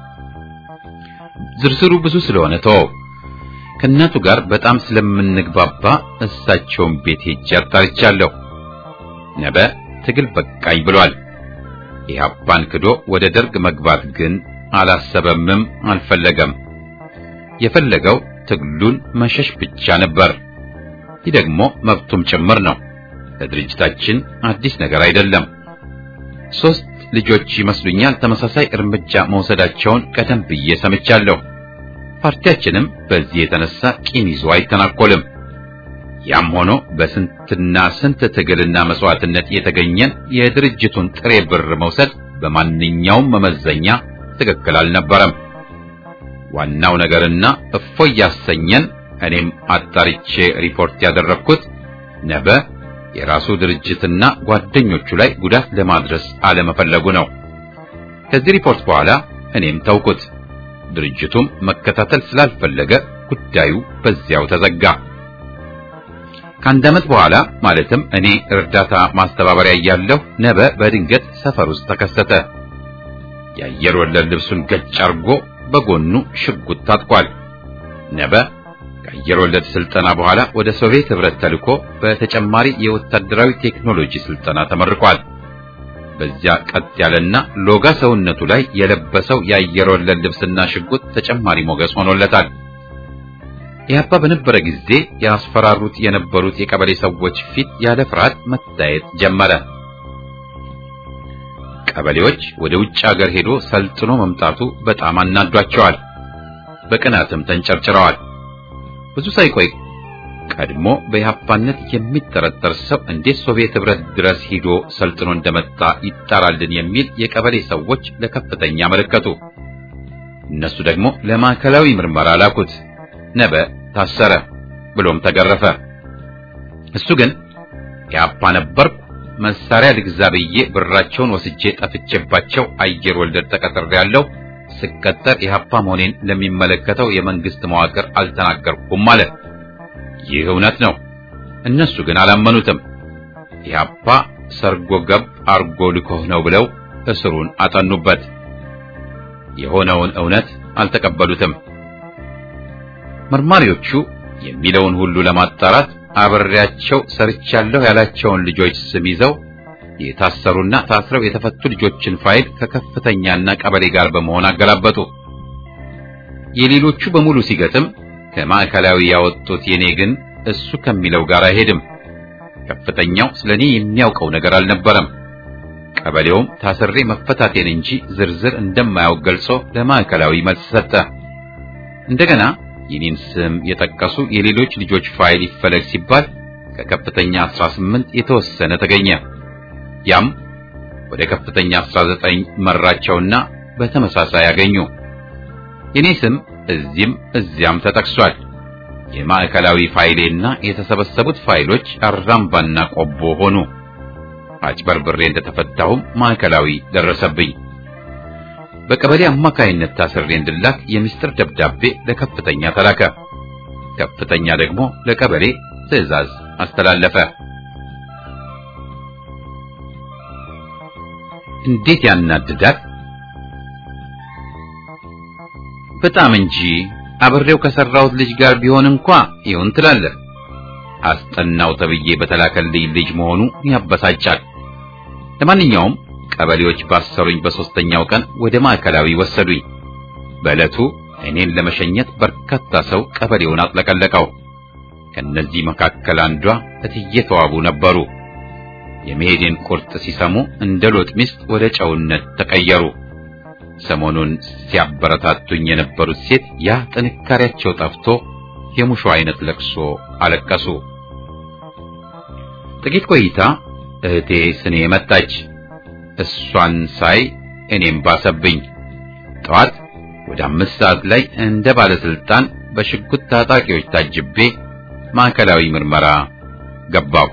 ዝርዝሩ ብዙ ስለሆነ ተወው። ከእናቱ ጋር በጣም ስለምንግባባ እሳቸውን ቤት ሄጄ አጣርቻለሁ። ነበ ትግል በቃኝ ብሏል። ኢህአፓን ክዶ ወደ ደርግ መግባት ግን አላሰበምም፣ አልፈለገም። የፈለገው ትግሉን መሸሽ ብቻ ነበር። ይህ ደግሞ መብቱም ጭምር ነው። ለድርጅታችን አዲስ ነገር አይደለም። ሶስት ልጆች ይመስሉኛል ተመሳሳይ እርምጃ መውሰዳቸውን ቀደም ብዬ ሰምቻለሁ። ፓርቲያችንም በዚህ የተነሳ ቂም ይዞ አይተናኮልም። ያም ሆኖ በስንትና ስንት ትግልና መስዋዕትነት የተገኘን የድርጅቱን ጥሬ ብር መውሰድ በማንኛውም መመዘኛ ትክክል አልነበረም። ዋናው ነገርና እፎይ ያሰኘን እኔም አጣርቼ ሪፖርት ያደረግኩት ነበ የራሱ ድርጅትና ጓደኞቹ ላይ ጉዳት ለማድረስ አለመፈለጉ ነው። ከዚህ ሪፖርት በኋላ እኔም ተውኩት። ድርጅቱም መከታተል ስላልፈለገ ጉዳዩ በዚያው ተዘጋ። ከአንድ ዓመት በኋላ ማለትም እኔ እርዳታ ማስተባበሪያ እያለሁ ነበ በድንገት ሰፈር ውስጥ ተከሰተ። የአየር ወለድ ልብሱን ገጭ አርጎ በጎኑ ሽጉጥ ታጥቋል። ነበ ከአየር ወለድ ስልጠና በኋላ ወደ ሶቪየት ህብረት ተልኮ በተጨማሪ የወታደራዊ ቴክኖሎጂ ስልጠና ተመርቋል። በዚያ ቀጥ ያለና ሎጋ ሰውነቱ ላይ የለበሰው የአየር ወለድ ልብስና ሽጉጥ ተጨማሪ ሞገስ ሆኖለታል። ኢህአፓ በነበረ ጊዜ ያስፈራሩት የነበሩት የቀበሌ ሰዎች ፊት ያለ ፍርሃት መታየት ጀመረ። ቀበሌዎች ወደ ውጭ ሀገር ሄዶ ሰልጥኖ መምጣቱ በጣም አናዷቸዋል። በቅናትም ተንጨርጭረዋል። ብዙ ሳይቆይ ቀድሞ በኢህአፓነት የሚጠረጠር ሰው እንዴት ሶቪየት ህብረት ድረስ ሂዶ ሰልጥኖ እንደመጣ ይጣራልን የሚል የቀበሌ ሰዎች ለከፍተኛ አመለከቱ። እነሱ ደግሞ ለማዕከላዊ ምርመራ ላኩት። ነበ ታሰረ፣ ብሎም ተገረፈ። እሱ ግን ኢህአፓ ነበርኩ መሳሪያ ልግዛ ብዬ ብራቸውን ወስጄ ጠፍቼባቸው አየር ወለድ ተቀጥሬያለሁ። ስቀጠር ኢህአፓ መሆኔን ለሚመለከተው የመንግስት መዋቅር አልተናገርኩም ማለት ይህ እውነት ነው። እነሱ ግን አላመኑትም። ኢህአፓ ሰርጎ ገብ አርጎ ልኮህ ነው ብለው እስሩን አጠኑበት። የሆነውን እውነት አልተቀበሉትም። መርማሪዎቹ የሚለውን ሁሉ ለማጣራት አብሬያቸው ሰርቻለሁ ያላቸውን ልጆች ስም ይዘው የታሰሩና ታስረው የተፈቱ ልጆችን ፋይል ከከፍተኛና ቀበሌ ጋር በመሆን አገላበጡ። የሌሎቹ በሙሉ ሲገጥም ከማዕከላዊ ያወጡት የኔ ግን እሱ ከሚለው ጋር አይሄድም። ከፍተኛው ስለኔ የሚያውቀው ነገር አልነበረም። ቀበሌውም ታስሬ መፈታቴን እንጂ ዝርዝር እንደማያውቅ ገልጾ ለማዕከላዊ መልስ ሰጠ። እንደገና የኔን ስም የጠቀሱ የሌሎች ልጆች ፋይል ይፈለግ ሲባል ከከፍተኛ 18 የተወሰነ ተገኘ። ያም ወደ ከፍተኛ 19 መራቸውና በተመሳሳይ ያገኙ። የኔ ስም እዚህም እዚያም ተጠቅሷል። የማዕከላዊ ፋይሌና የተሰበሰቡት ፋይሎች አራምባና ቆቦ ሆኑ። አጭበርብሬ እንደተፈታሁም ማዕከላዊ ደረሰብኝ። በቀበሌ አማካይነት ታስሬ እንድላክ የምስጢር ደብዳቤ ለከፍተኛ ተላከ። ከፍተኛ ደግሞ ለቀበሌ ትዕዛዝ አስተላለፈ። እንዴት ያናድዳል! በጣም እንጂ አብሬው ከሰራሁት ልጅ ጋር ቢሆን እንኳ ይሁን ትላለህ። አስጠናው ተብዬ በተላከልኝ ልጅ መሆኑ ያበሳጫል። ለማንኛውም ቀበሌዎች ባሰሩኝ በሶስተኛው ቀን ወደ ማዕከላዊ ወሰዱኝ። በዕለቱ እኔን ለመሸኘት በርካታ ሰው ቀበሌውን አጥለቀለቀው። ከነዚህ መካከል አንዷ እትዬ ተዋቡ ነበሩ። የመሄዴን ቁርጥ ሲሰሙ እንደ ሎጥ ሚስት ወደ ጨውነት ተቀየሩ። ሰሞኑን ሲያበረታቱኝ የነበሩት ሴት ያ ጥንካሬያቸው ጠፍቶ የሙሾ አይነት ለቅሶ አለቀሱ። ጥቂት ቆይታ እህቴ ስኔ መጣች። እሷን ሳይ እኔም ባሰብኝ። ጠዋት ወደ አምስት ሰዓት ላይ እንደ ባለስልጣን በሽጉጥ ታጣቂዎች ታጅቤ ማዕከላዊ ምርመራ ገባሁ።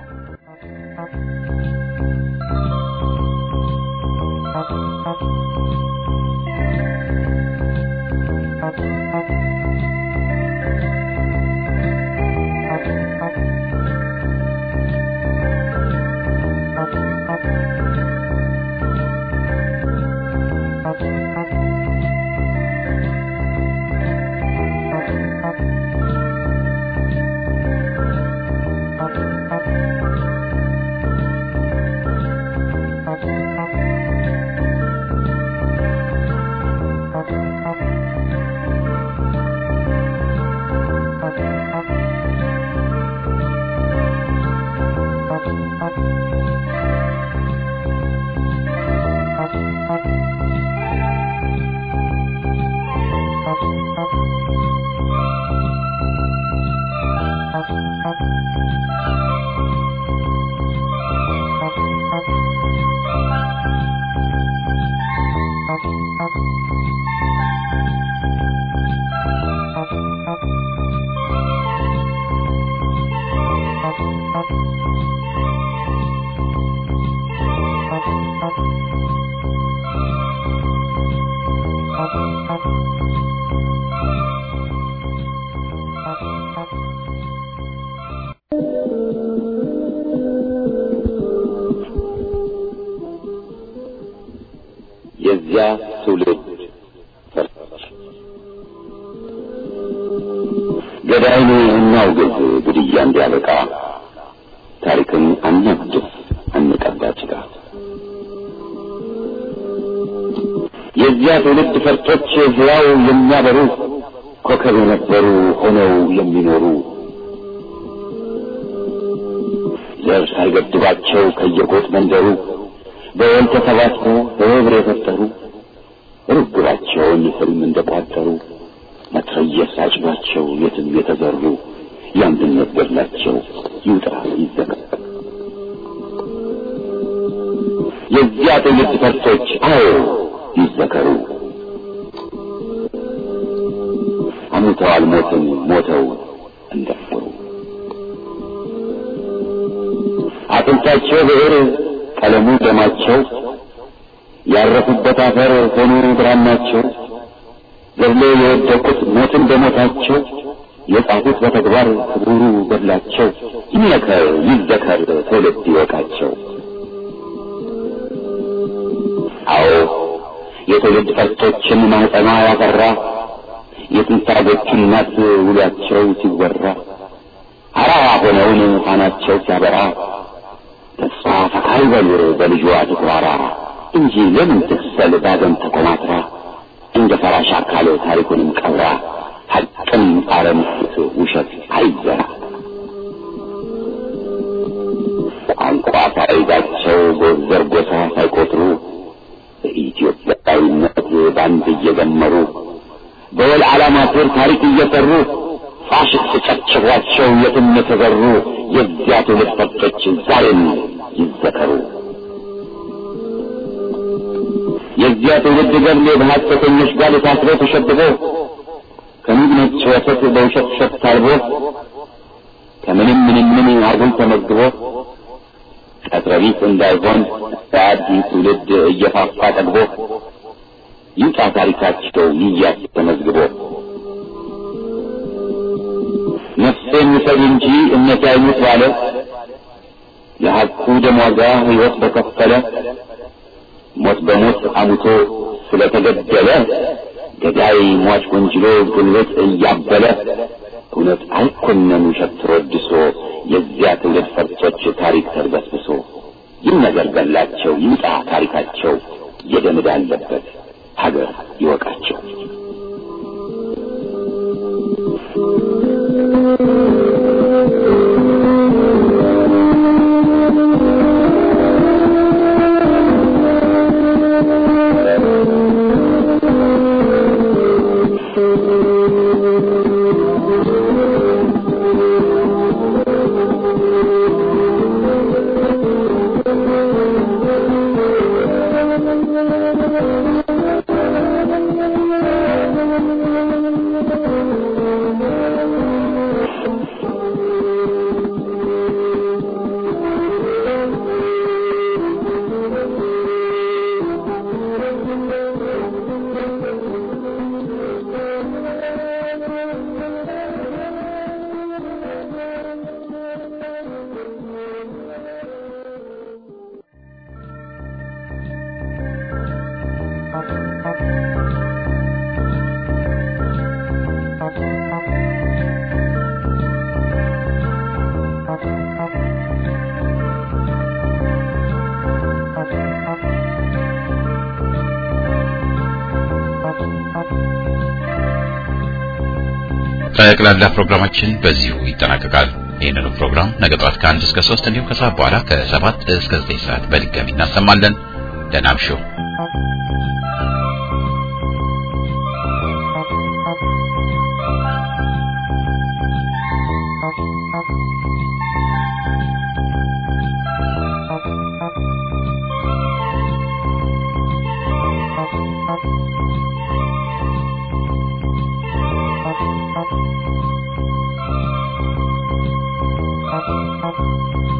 የዚያ ትውልድ ፈርጦች ገዳይን እናውግዝ፣ ግድያ እንዲያበቃ ታሪክን አናድስ፣ አንቀባ ጭቃ። የዚያ ትውልድ ፈርጦች ሕያው የሚያበሩ ኮከብ የነበሩ ሆነው የሚኖሩ ዘር ሳይገድባቸው ከየጎጥ መንደሩ በወል ተሰባስበው በህብር የፈጠሩ ርግባቸውን ህልም እንደቋጠሩ መትረየስ አጭሏቸው የትም የተዘሩ የአንድነት ገድላቸው ይውጣ ይዘከር። የዚያ ትውልድ ፈርሶች አዎ ይዘከሩ። አሙተዋል ሞትን ሞተው እንደፈሩ አጥንታቸው ብዕር ቀለሙ ደማቸው ያረፉበት አፈር ሆኖ ብራናቸው ገድሎ የወደቁት ሞትን በሞታቸው የጻፉት በተግባር ክቡሩ ገድላቸው ይመከር ይዘከር ትውልድ ይወቃቸው። አዎ የትውልድ ፈርጦችን ማህፀኗ ያፈራ የትንታጎቹ እናት ውሏቸው ሲወራ አራራ ሆነውን ፋናቸው ሲያበራ ተስፋ ፈቃሪ በሉር በልጇ ትኩራራ እንጂ ለምን ትክሰል ባዘን ተኮማትራ እንደ ፈራሽ አካል ታሪኩንም ቀብራ ሐቅም አረምት ውሸት አይዘራ ቋንቋ ሳይዛቸው ጎዘር ጎሳ ሳይቆጥሩ በኢትዮጵያዊነት ባንድ እየዘመሩ በወል ዓላማ ስር ታሪክ እየሰሩ ፋሽስት ጨፍጭፏቸው የትም የተዘሩ የዚያ ትውልድ ፈርጦች ዛሬም ይዘከሩ። የዚያ ትውልድ ገድል በሐሰተኞች ጋር ታስሮ ተሸብቦ ከሚግነጭ ወተት በውሸት ሸት ታልቦ ከምንም ምንም ምን አጉል ተመዝግቦ ቀጥረቢት እንዳይሆን በአዲስ ትውልድ እየፋፋ ጠግቦ ይውጣ ታሪካቸው ይያዝ ተመዝግቦ ነፍሴን ውሰድ እንጂ እምነት አይሙት ባለ የሐቁ ደም ዋጋ ሕይወት በከፈለ ሞት በሞት አሙቶ ስለተገደለ ገዳይ ሟች ወንጅሎ ጉልበት እያበለ እውነት አይኮነን ውሸት ተወድሶ የዚያ ትውልድ ፈርጦች ታሪክ ተርበስብሶ ይህ ነገር ገላቸው ይውጣ ታሪካቸው የደም ዕዳ አለበት ሀገር ይወቃቸው። ጠቅላላ ፕሮግራማችን በዚሁ ይጠናቀቃል። ይህንኑ ፕሮግራም ነገ ጠዋት ከአንድ እስከ ሶስት እንዲሁም ከሰዓት በኋላ ከሰባት እስከ ዘጠኝ ሰዓት በድጋሚ እናሰማለን። ደህና እምሹ። Thank you.